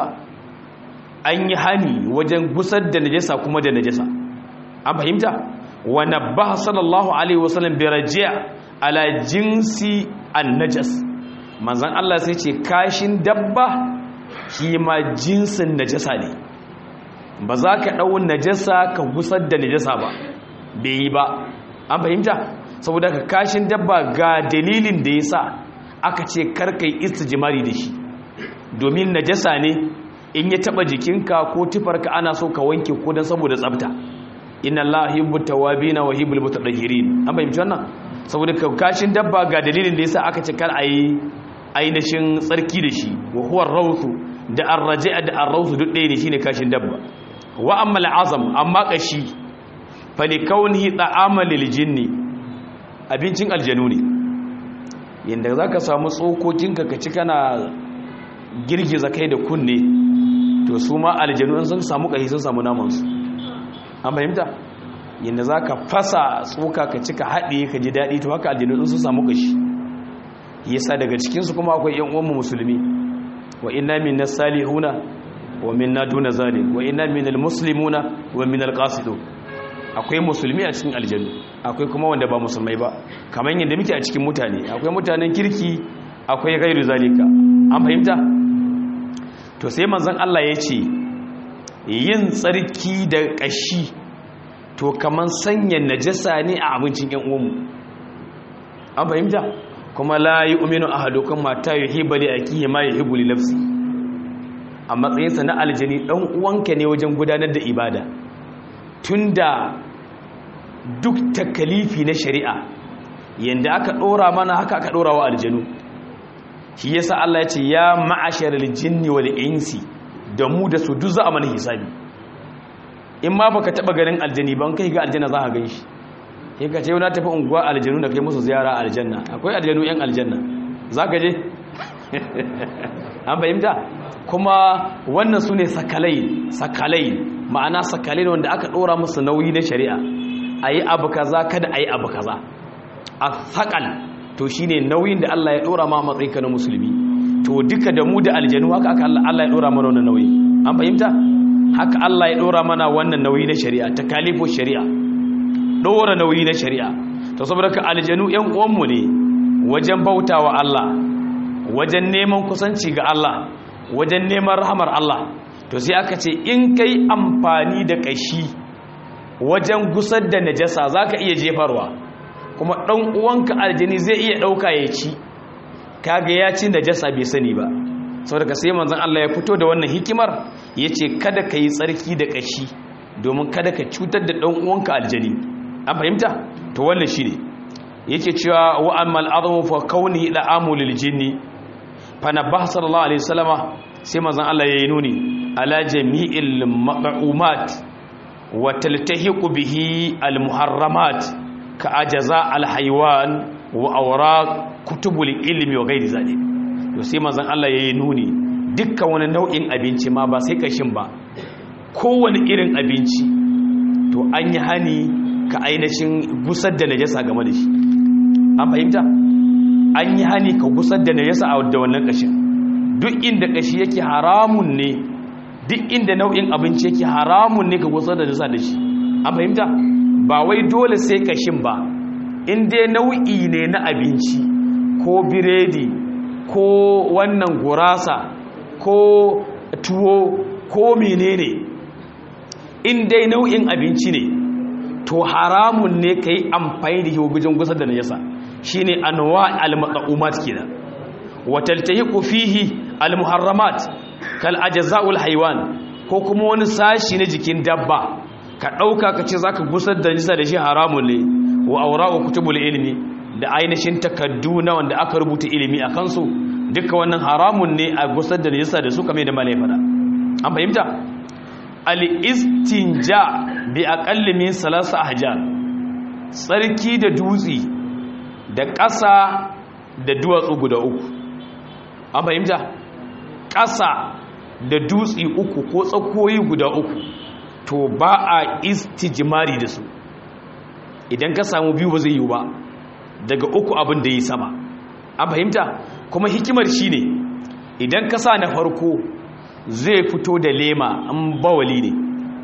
an yi hani wajen gusar da najasa kuma da najasa an fahimta wa nabbaha sallallahu alaihi wasallam bi raji' ala jinsi an-najas manzan Allah sai ce kashin dabba shi ma jinsin najasa ne ba za ka ɗau najasa ka gusar da najasa ba bai yi ba an fahimta saboda ka kashin dabba ga dalilin da ya sa aka ce karkai istijimari da shi domin najasa ne in ya taɓa jikinka ko tufarka ana so ka wanke ko don saboda tsabta inna Allah hibbu tawabina wa hibbul mutatahhirin an fahimci wannan saboda kashin dabba ga dalilin da yasa aka ce kar ayi ainihin tsarki da shi wa huwa rawthu da arraji'a da arrawthu duk ɗaya ne shine kashin dabba wa amma al'azam amma kashi fa li kaunihi ta'ama lil jinni abincin aljanu ne yanda zaka samu tsokokinka ka ci kana girgiza kai da kunne to su ma aljanu sun samu kashi sun samu naman su an fahimta yanda zaka fasa tsoka ka ci ka haɗe ka ji daɗi to haka aljanu sun samu kashi yasa daga cikinsu kuma akwai yan uwanmu musulmi wa inna minna salihuna wa minna duna zalim wa inna minal muslimuna wa minal qasidun akwai musulmi a cikin aljannu akwai kuma wanda ba musulmai ba kamar yadda muke a cikin mutane akwai mutanen kirki akwai gairu zalika an fahimta to sai manzon Allah ya ce yin tsarki da kashi to kaman sanya najasa ne a abincin ƴan uwanmu an fahimta kuma la yu'minu ahadukum mata yuhibbu li akihi ma yuhibbu li nafsi a matsayinsa na aljani dan uwanka ne wajen gudanar da ibada tunda duk takalifi na shari'a yanda aka dora mana haka aka dora wa aljanu shi yasa Allah ya ce ya ma'asharal jinni wal insi da mu da su duk za a mana hisabi in ma baka taba ganin aljani ban kai ga aljanna za ka gan shi sai ka ce na tafi unguwa aljanu da kai musu ziyara aljanna akwai aljanu yan aljanna za ka je an fahimta kuma wannan su ne sakalai sakalai ma'ana sakalai wanda aka ɗora musu nauyi na shari'a a yi abu kaza kada a yi abu kaza a sakal to shi ne nauyin da Allah ya ɗora ma matsayin ka na musulmi to duka da mu da aljanu haka aka Allah ya ɗora mana wannan nauyi an fahimta haka Allah ya ɗora mana wannan nauyi na shari'a ta kalifo shari'a ɗora nauyi na shari'a to saboda ka aljanu ‘yan uwanmu ne wajen bautawa Allah wajen neman kusanci ga Allah wajen neman rahamar Allah to sai aka ce in kai amfani da ƙashi wajen gusar da najasa za ka iya jefarwa kuma ɗan uwanka aljani zai iya ɗauka ya ci kaga ya ci najasa bai sani ba saboda sai manzon Allah ya fito da wannan hikimar ya ce kada ka yi tsarki da ƙashi domin kada ka cutar da ɗan uwanka aljani an fahimta to wannan shine yake cewa wa ammal adamu fa kauni la amulil jinni fa nabah sallallahu alaihi wasallama sai manzon Allah yayi nuni ala jami'il maq'umat wa taltahiqu bihi al muharramat ka ajaza al haywan wa awraq kutubul ilmi wa ghairi zalik to sai manzon Allah yayi nuni dukkan wani nau'in abinci ma ba sai kashin ba kowane irin abinci to an yi hani ka ainihin gusar da najasa game da shi an fahimta an yi hani ka gusar da najasa a da wannan kashin duk inda kashi yake haramun ne duk inda nau'in abinci yake haramun ne ka gusar da najasa da shi an fahimta ba wai dole sai kashin ba in dai nau'i ne na abinci ko biredi ko wannan gurasa ko tuwo ko menene in dai nau'in abinci ne to haramun ne ka yi amfani da hibobijin gusar da najasa shi ne anwa al-maɗa'umat kenan wataltahiqu fihi al-muharramat kal ajza'ul haywan ko kuma wani sashi na jikin dabba ka ɗauka ka ce zaka gusar da najasa da shi haramun ne wa awra'u kutubul ilmi da ainihin takaddu na wanda aka rubuta ilimi a kansu duka wannan haramun ne a gusar da najasa da su kame da malai fada an fahimta al-istinja bi aqalli min salasa ahjar tsarki da dutsi da ƙasa da duwatsu guda uku an fahimta ƙasa da dutsi uku ko tsakoyi guda uku to ba a istijmari da su idan ka samu biyu ba zai yi ba daga uku abin da yi sama an fahimta kuma hikimar shine idan ka sa na farko zai fito da lema an bawali ne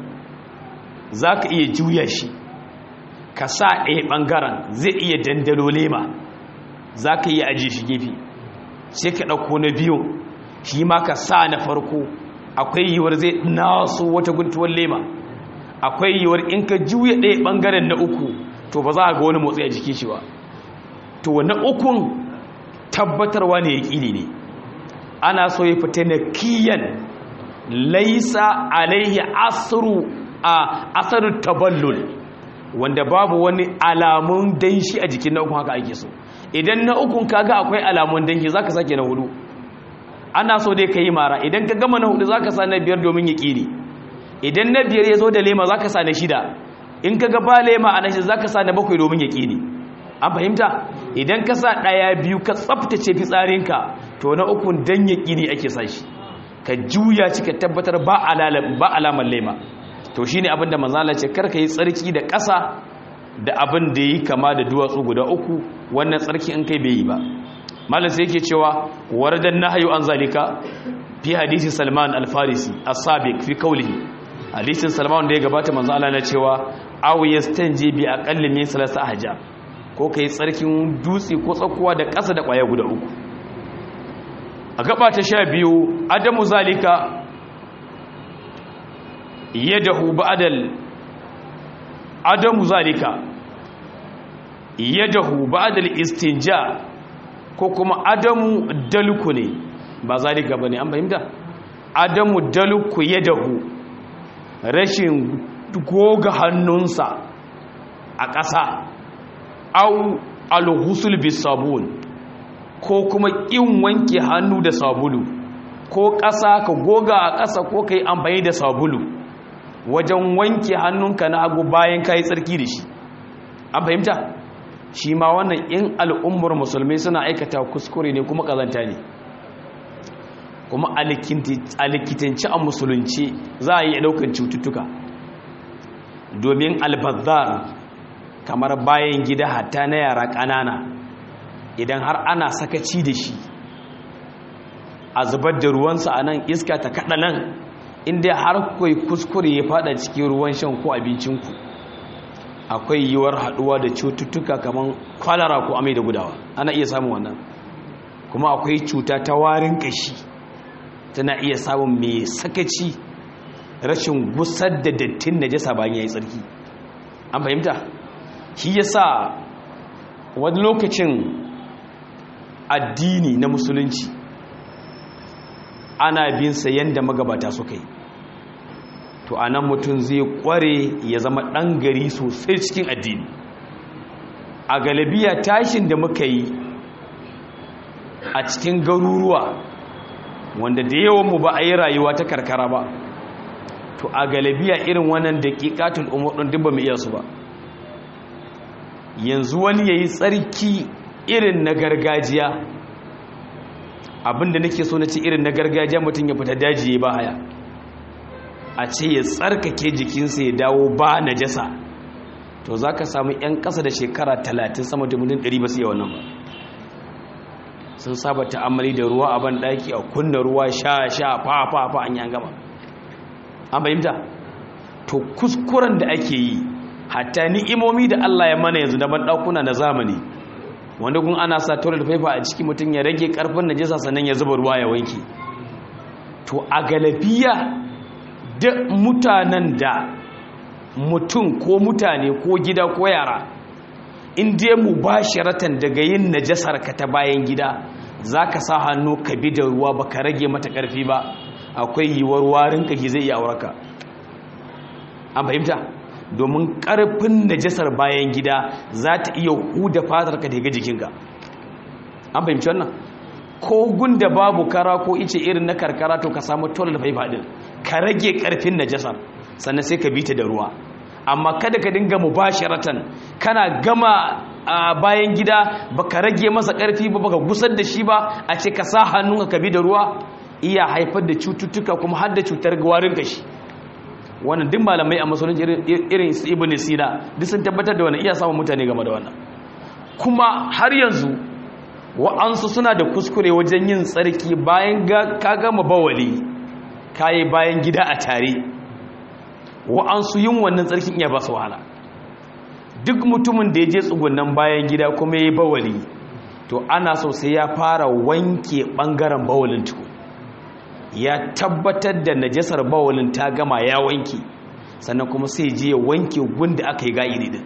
za ka iya juya shi ka sa ɗaya ɓangaren zai iya dandalo lema za ka iya ajiye shi gefe sai ka ɗauko na biyu shi ma ka sa na farko akwai yiwuwar zai naso wata guntuwar lema akwai yiwuwar in ka juya ɗaya ɓangaren na uku to ba za a ga wani motsi a jikin shi ba to na ukun tabbatarwa ne ya ƙini ne ana so ya fita na kiyan laisa alaihi asru a asarar taballul wanda babu wani alamun danshi a jikin na ukun haka ake so idan na ukun kaga akwai alamun danshi zaka sake na hudu ana so dai yi mara idan ka gama na hudu zaka sa na biyar domin ya kiri idan na biyar ya zo da lema zaka sa na shida in kaga ba lema a na shida zaka sa na bakwai domin ya kiri an fahimta idan ka sa daya biyu ka tsaftace fitsarinka to na ukun dan ya kiri ake sa shi ka juya cika tabbatar ba alamar lema to shine abin da manzala ce karka yi tsarki da ƙasa da abin da yi kama da duwatsu guda uku wannan tsarki in kai bai yi ba malam sai yake cewa waradan nahyu an zalika fi hadisi salman al-farisi as-sabiq fi qawlihi hadisin salman da ya gabata manzo Allah na cewa aw yastanji bi aqalli min salasa ahja ko kai tsarkin dutse ko tsakuwa da ƙasa da ƙwaya guda uku a gaba ta sha biyu adamu zalika yadahu ba'dal adamu zalika yadahu ba'da al-istinja ko kuma adamu dalku ne ba zalika bane an fahimta adamu dalku yadahu rashin goga hannunsa a ƙasa au al-ghusl bis-sabun ko kuma ƙin wanke hannu da sabulu ko ƙasa ka goga a ƙasa ko ka yi amfani da sabulu wajen wanke hannunka na hagu bayan ka yi tsarki da shi an fahimta shi ma wannan in al'ummar musulmi suna aikata kuskure ne kuma ƙazanta ne kuma a likitanci a musulunci za a yi ɗaukar cututtuka domin albazar kamar bayan gida hatta na yara ƙanana idan har ana sakaci da shi a zubar da ruwansa a nan iska ta kaɗa nan inda har kai kuskure ya fada cikin ruwan shan ko abincinku akwai yiwuwar haɗuwa da cututtuka kamar kwalara ko amai da gudawa ana iya samun wannan kuma akwai cuta ta warin ƙashi tana iya samun mai sakaci rashin gusar da dattin najasa bayan ya yi tsarki an fahimta shi yasa wani lokacin addini na musulunci ana bin sa yanda magabata suka yi to anan mutum zai kware ya zama ɗan gari sosai cikin addini a galabiya tashin da muka yi a cikin garuruwa wanda da yawan mu ba a yi rayuwa ta karkara ba to a galabiya irin wannan daƙiƙatul umar ɗin duk ba mu iya su ba yanzu wani ya yi tsarki irin na gargajiya abinda nake so na ce irin na gargajiya mutum ya fita daji ya ba haya a ce ya tsarkake jikinsa ya dawo ba na jasa to za ka samu 'yan ƙasa da shekara talatin sama da mutum ɗari ba su yi wannan ba sun saba ta'amali da ruwa a ban ɗaki a kunna ruwa sha sha fa fa fa an yi an gama an fahimta to kuskuren da ake yi hatta ni'imomi da Allah ya mana yanzu da ban ɗakuna na zamani wanda kun ana sa toilet paper a ciki mutum ya rage karfin najasa sannan ya zuba ruwa ya wanke to a galabiya da mutanen da mutum ko mutane ko gida ko yara in dai mu bashiratan daga yin najasar ka ta bayan gida zaka sa hannu ka bi da ruwa baka rage mata karfi ba akwai yiwuwar warin ka zai iya auraka an fahimta domin ƙarfin najasar bayan gida za ta iya huda fatar ka daga jikinka an fahimci wannan ko gunda babu kara ko ice irin na karkara to ka samu toilet paper din ka rage ƙarfin najasar sannan sai ka bi ta da ruwa amma kada ka dinga mubasharatan kana gama a bayan gida baka rage masa ƙarfi ba baka gusar da shi ba a ce ka sa hannunka ka bi da ruwa iya haifar da cututtuka kuma har da cutar warin kashi wannan duk malamai a musulunci irin su ibn sina duk sun tabbatar da wannan iya samun mutane game da wannan kuma har yanzu wa'ansu suna da kuskure wajen yin tsarki bayan ka gama bawali kayi bayan gida a tare wa'ansu yin wannan tsarkin iya ba su wahala duk mutumin da ya je tsugunan bayan gida kuma ya yi bawali to ana so sai ya fara wanke ɓangaren bawalin tuku ya tabbatar da najasar bawalin ta gama ya wanke sannan kuma sai je ya wanke gun da aka yi ga'idi din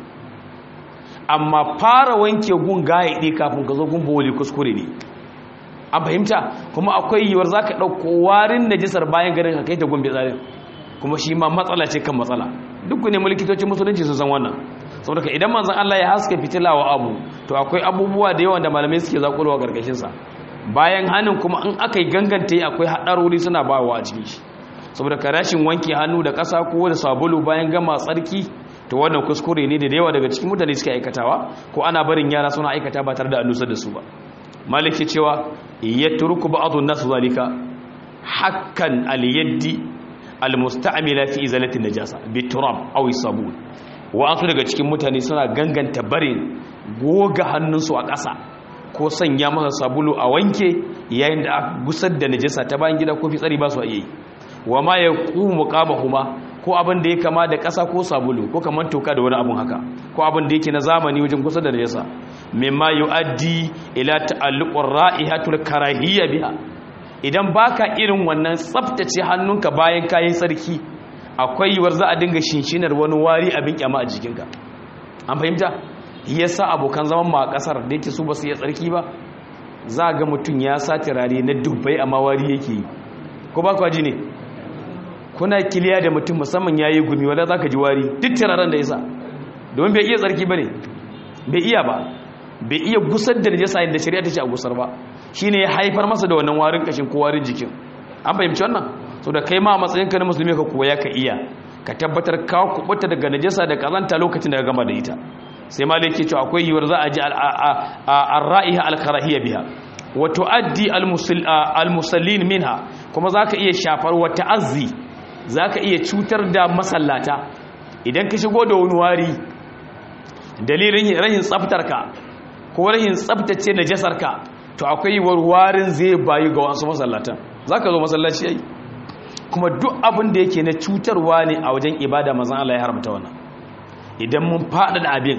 amma fara wanke gun ga'idi kafin ka zo gun bawali kuskure ne an fahimta kuma akwai yiwuwar za ka ɗauko warin najasar bayan garin ka kai ta gun tsarin kuma shi ma matsala ce kan matsala duk ne mulkitocin musulunci sun san wannan saboda ka idan manzon Allah ya haska fitila wa abu to akwai abubuwa da yawan da malamai suke zakulowa karkashin sa bayan hannun kuma in aka yi ganganta akwai haɗarori suna bawa a cikin shi saboda ka rashin wanke hannu da ƙasa ko da sabulu bayan gama tsarki to wannan kuskure ne da yawa daga cikin mutane suke aikatawa ko ana barin yara suna aikata ba tare da an da su ba maliki cewa ya turku ba'dhu nas zalika hakkan al-yaddi al-musta'mila fi izalati najasa bi turab aw sabun wa asu daga cikin mutane suna ganganta barin goga hannunsu a ƙasa ko sanya masa sabulu a wanke yayin da aka gusar da najasa ta bayan gida ko fitsari ba su yi wa ma ya qumu qabahuma ko abin da ya kama da ƙasa ko sabulu ko kamar toka da wani abun haka ko abin da yake na zamani wajen gusar da najasa mimma yuaddi ila ta'alluqur ra'ihatul karahiyya biha idan baka irin wannan tsaftace hannunka bayan kayan sarki akwai yiwuwar za a dinga shinshinar wani wari abin kyama a jikinka an fahimta yasa abokan zaman ma a kasar da yake su ba su yi tsarki ba za ga mutum ya sa turare na dubbai amma wari yake yi ko ba kwaji ne kuna kiliya da mutum musamman ya yi gumi wadda za ka ji wari duk turaren da ya sa domin bai iya tsarki ba ne bai iya ba bai iya gusar da najasa yadda shari'a ta ce a gusar ba shi ne ya haifar masa da wannan warin kashin ko warin jikin an fahimci wannan so da kai ma a matsayinka na musulmi ka koya ka iya ka tabbatar ka kubuta daga najasa da kazanta lokacin da ka gama da ita sai malai ke cewa akwai yiwuwar za a ji ar-ra'iha al-karahiyya biha wa tuaddi al-musallin minha kuma zaka iya shafar wa ta'azzi zaka iya cutar da masallata idan ka shigo da wani wari dalilin rahin tsaftarka ko rahin tsaftace najasarka to akwai yiwuwar warin zai bayu ga wasu masallatan zaka zo masallaci yayi kuma duk abin da yake na cutarwa ne a wajen ibada mazan Allah ya haramta wannan idan mun faɗaɗa abin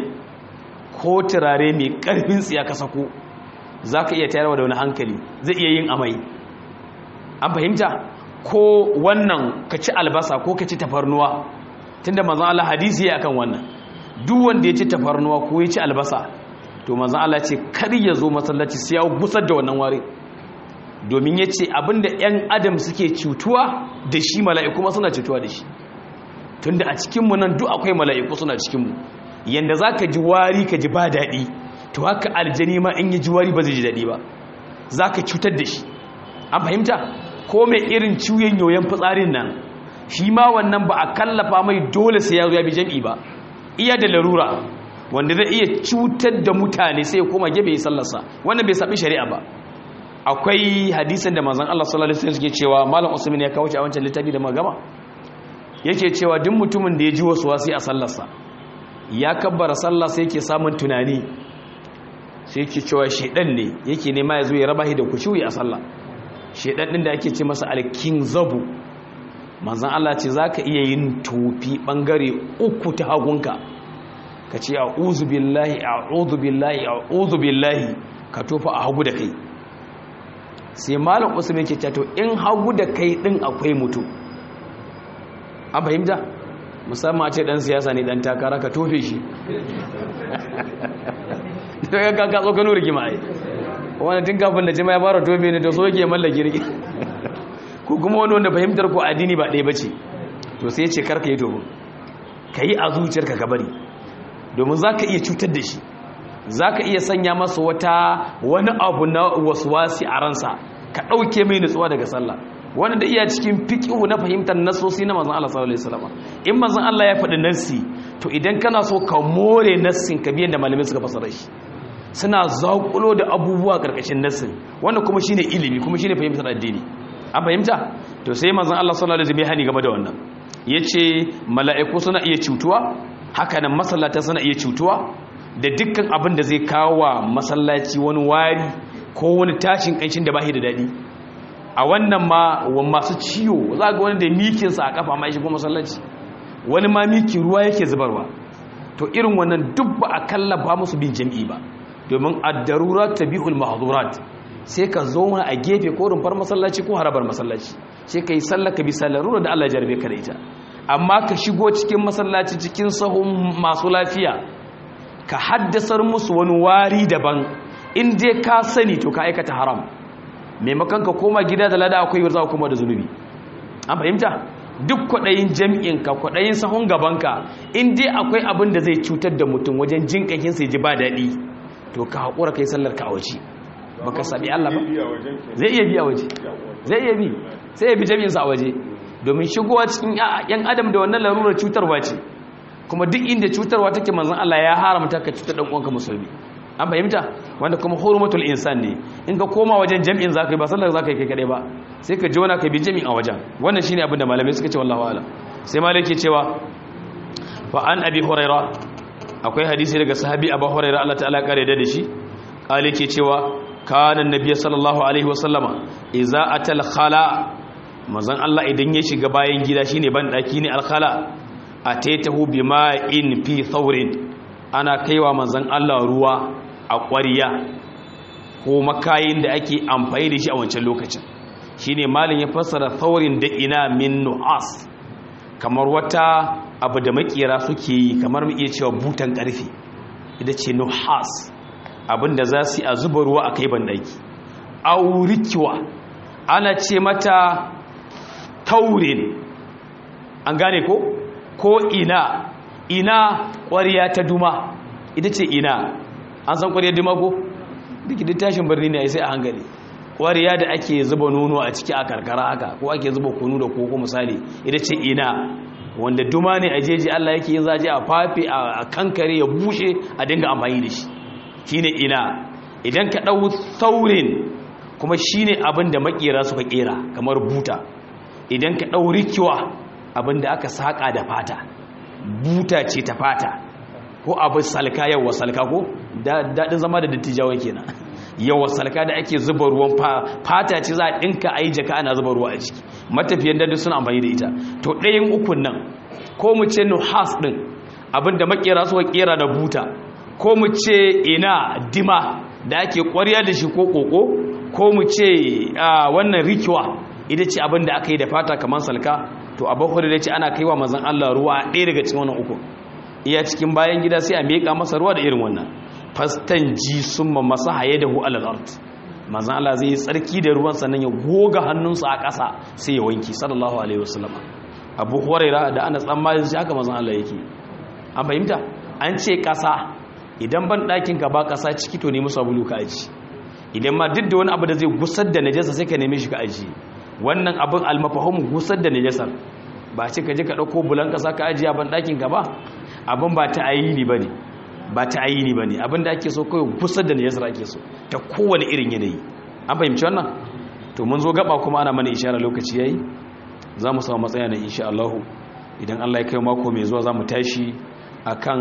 ko turare mai ƙarfin tsiya ka sako za ka iya tayarwa da wani hankali zai iya yin amai an fahimta ko wannan ka ci albasa ko ka ci tafarnuwa tunda mazan Allah hadisi ya akan wannan duk wanda ya ci tafarnuwa ko ya ci albasa to mazan Allah ce kar ya zo masallaci sai ya gusar da wannan wari domin ya ce abinda 'yan adam suke cutuwa da shi mala'iku ma suna cutuwa da shi tunda a cikinmu nan duk akwai mala'iku suna cikinmu yanda za ka ji wari ka ji ba daɗi to haka aljani ma in yi ji wari ba zai ji daɗi ba za ka cutar da shi an fahimta ko mai irin ciwon yoyon fitsarin nan shi ma wannan ba a kallafa mai dole sai ya zo ya bi jam'i ba iya da larura wanda zai iya cutar da mutane sai ya koma gebe ya sallarsa wannan bai saɓi shari'a ba akwai hadisin da manzon Allah sallallahu alaihi wasallam suke cewa malam Usman ya kawo shi a wancan littafi da magama yake cewa duk mutumin da ya ji wasu wasi a sallarsa ya kabbara sallah sai yake samun tunani sai yake cewa shedan ne yake nema ya zo ya raba shi da kushuyi a sallah shedan din da ake ce masa alkin zabu manzon Allah ce zaka iya yin tofi bangare uku ta hagunka ka ce a'udhu billahi a'udhu billahi a'udhu billahi ka tofa a hagu da kai sai malam usman ke cato in hagu da kai din akwai mutum an fahimta musamman a ce dan siyasa ne dan takara ka tofe shi to ya kaka tsokano rigima ai wani tun kafin da jima ya fara tofe ne to so yake mallaki rigi ko kuma wani wanda fahimtar ko addini ba ɗaya bace to sai ya ce karka yi tofe ka yi a zuciyarka ka bari domin za ka iya cutar da shi za ka iya sanya masa wata wani abu na wasi a ransa ka ɗauke mai nutsuwa daga sallah wani da iya cikin fiƙihu na fahimtar nasosi na mazan Allah sallallahu alaihi wasallam in mazan Allah ya faɗi nassi to idan kana so ka more nassin ka biyan da malamai suka fasara shi suna zaƙulo da abubuwa ƙarƙashin nassin wannan kuma shine ilimi kuma shine fahimtar addini an fahimta to sai mazan Allah sallallahu alaihi wasallam ya hani game da wannan yace mala'iku suna iya cutuwa haka nan masallata suna iya cutuwa da dukkan abin da zai kawo wa masallaci wani wari ko wani tashin ƙanshin da bashi da daɗi a wannan ma wa masu ciwo za ga wani da mikinsa a kafa ma ya shigo masallaci wani ma miki ruwa yake zubarwa to irin wannan duk ba a kallafa musu bin jam'i ba domin ad-darurat tabi'ul mahdhurat sai ka zo a gefe ko rumfar masallaci ko harabar masallaci sai ka yi sallah ka bi sallarura da Allah ya jarbe ka da ita amma ka shigo cikin masallaci cikin sahun masu lafiya ka haddasar musu wani wari daban in dai ka sani to ka aikata haram maimakon ka koma gida da lada akwai za kuma da zunubi an fahimta duk kwaɗayin jam'inka kwaɗayin sahun gabanka in dai akwai abin da zai cutar da mutum wajen jin ƙakin sai ji ba daɗi to ka haƙura ka yi sallar ka a waje ba ka saɓi Allah ba zai iya biya waje zai iya bi sai ya bi jam'insa a waje domin shigowa cikin yan adam da wannan larurar cutarwa ce kuma duk inda cutarwa take manzon Allah ya haramta ka cutar dan uwanka musulmi an fahimta wanda kuma hurumatul insan ne in ka koma wajen jami'in zaka yi ba sallar zaka yi kai kadai ba sai ka jona ka bi jami'in a wajen wannan shine abin da malamai suka ce wallahi alam sai malai ke cewa fa an abi huraira akwai hadisi daga sahabi abu huraira Allah ta'ala kare da shi kale ke cewa kana annabi sallallahu alaihi wasallama idza atal khala manzon Allah idan ya shiga bayan gida shine ban daki ne alkhala ataitahu bima'in fi thawrin ana kaiwa manzon Allah ruwa a ƙwariya ko makayin da ake amfani da shi a wancan lokacin shine malin ya fassara thawrin da ina min nu'as kamar wata abu da makera suke yi kamar mu iya cewa butan karfe ita ce nuhas abinda za su yi a zuba ruwa a kai bandaki aurikiwa ana ce mata taurin an gane ko ko ina ina ƙwariya ta duma ita ce ina an san ƙwariyar duma ko duk da tashin birni ne sai a hankali ƙwariya da ake zuba nono a ciki a karkara haka ko ake zuba kunu da koko misali ita ce ina wanda duma ne a jeji Allah yake yin zaje a fafe a kankare ya bushe a dinga amfani da shi shine ina idan ka ɗau saurin kuma shine abin da makera suka kera kamar buta idan ka ɗau rikiwa abin da aka saƙa da fata buta ce ta fata ko abin salka yawa salka ko daɗin zama da dattijawa kenan yawa salka da ake zuba ruwan fata ce za a ɗinka a yi jaka ana zuba ruwa a ciki matafiyan dadu suna amfani da ita to ɗayan ukun nan ko mu ce nuhas ɗin abin da makera suka kera da buta ko mu ce ina dima da ake ƙwarya da shi ko ƙoƙo ko mu ce wannan rikiwa ita ce abin da aka yi da fata kamar salka to abu da ce ana kaiwa mazan Allah ruwa ɗaya daga cikin wannan uku iya cikin bayan gida sai a miƙa masa ruwa da irin wannan fastan ji sun ma masa haye da hu alal art mazan Allah zai yi tsarki da ruwan sannan ya goga hannunsa a ƙasa sai ya wanki sallallahu alaihi wasallam abu huraira da ana tsammanin shi haka mazan Allah yake an fahimta an ce ƙasa idan ban ɗakin ka ba ƙasa ciki to nemi sabulu ka aji idan ma duk da wani abu da zai gusar da najasa sai ka neme shi ka aji wannan abin almafahim gusar da najasar ba ce ka je ka ɗauko bulan ƙasa ka ajiya ban ɗakin ka ba abin ba ta ayini ba ne ba ta ayini ba ne abin da ake so kawai gusar da najasar ake so ta kowane irin yanayi an fahimci wannan to mun zo gaba kuma ana mana ishara lokaci yayi za mu samu matsaya na insha Allah idan Allah ya kai mako mai zuwa za mu tashi akan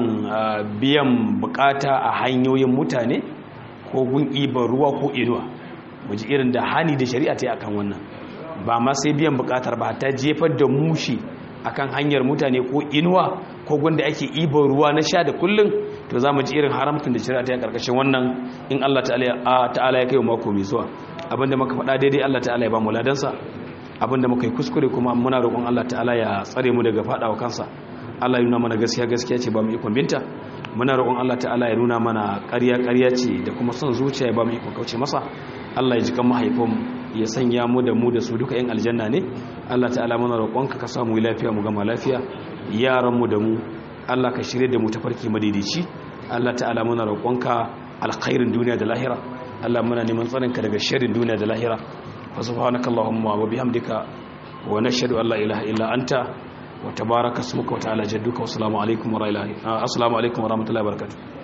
biyan bukata a hanyoyin mutane ko gun ibar ruwa ko inuwa mu ji irin da hani da shari'a ta yi akan wannan ba ma sai biyan bukatar ba ta jefar da mushi akan hanyar mutane ko inuwa ko gunda ake ibar ruwa na sha da kullum to za mu ji irin haramtun da shari'a ta yi karkashin wannan in Allah ta'ala ya kai mako mai zuwa abinda muka faɗa daidai Allah ta'ala ya ba mu ladansa abinda muka yi kuskure kuma muna roƙon Allah ta'ala ya tsare mu daga faɗawa kansa Allah ya nuna mana gaskiya gaskiya ce ba mu ikon binta muna roƙon Allah ta'ala ya nuna mana ƙarya ƙarya ce da kuma son zuciya ya ba mu ikon kauce masa Allah ya ji kan mahaifinmu ya sanya mu da mu da su duka yan aljanna ne Allah ta'ala muna roƙonka ka samu lafiya mu gama lafiya yaran mu da mu Allah ka shirye da mu tafarki madaidaici Allah ta'ala muna roƙonka alkhairin duniya da lahira Allah muna neman tsarinka daga sharrin duniya da lahira fa subhanakallahumma wa bihamdika wa nashhadu an la ilaha illa anta wa tabaraka ismuka wa ta'ala jadduka wa assalamu alaikum wa rahmatullahi wa barakatuh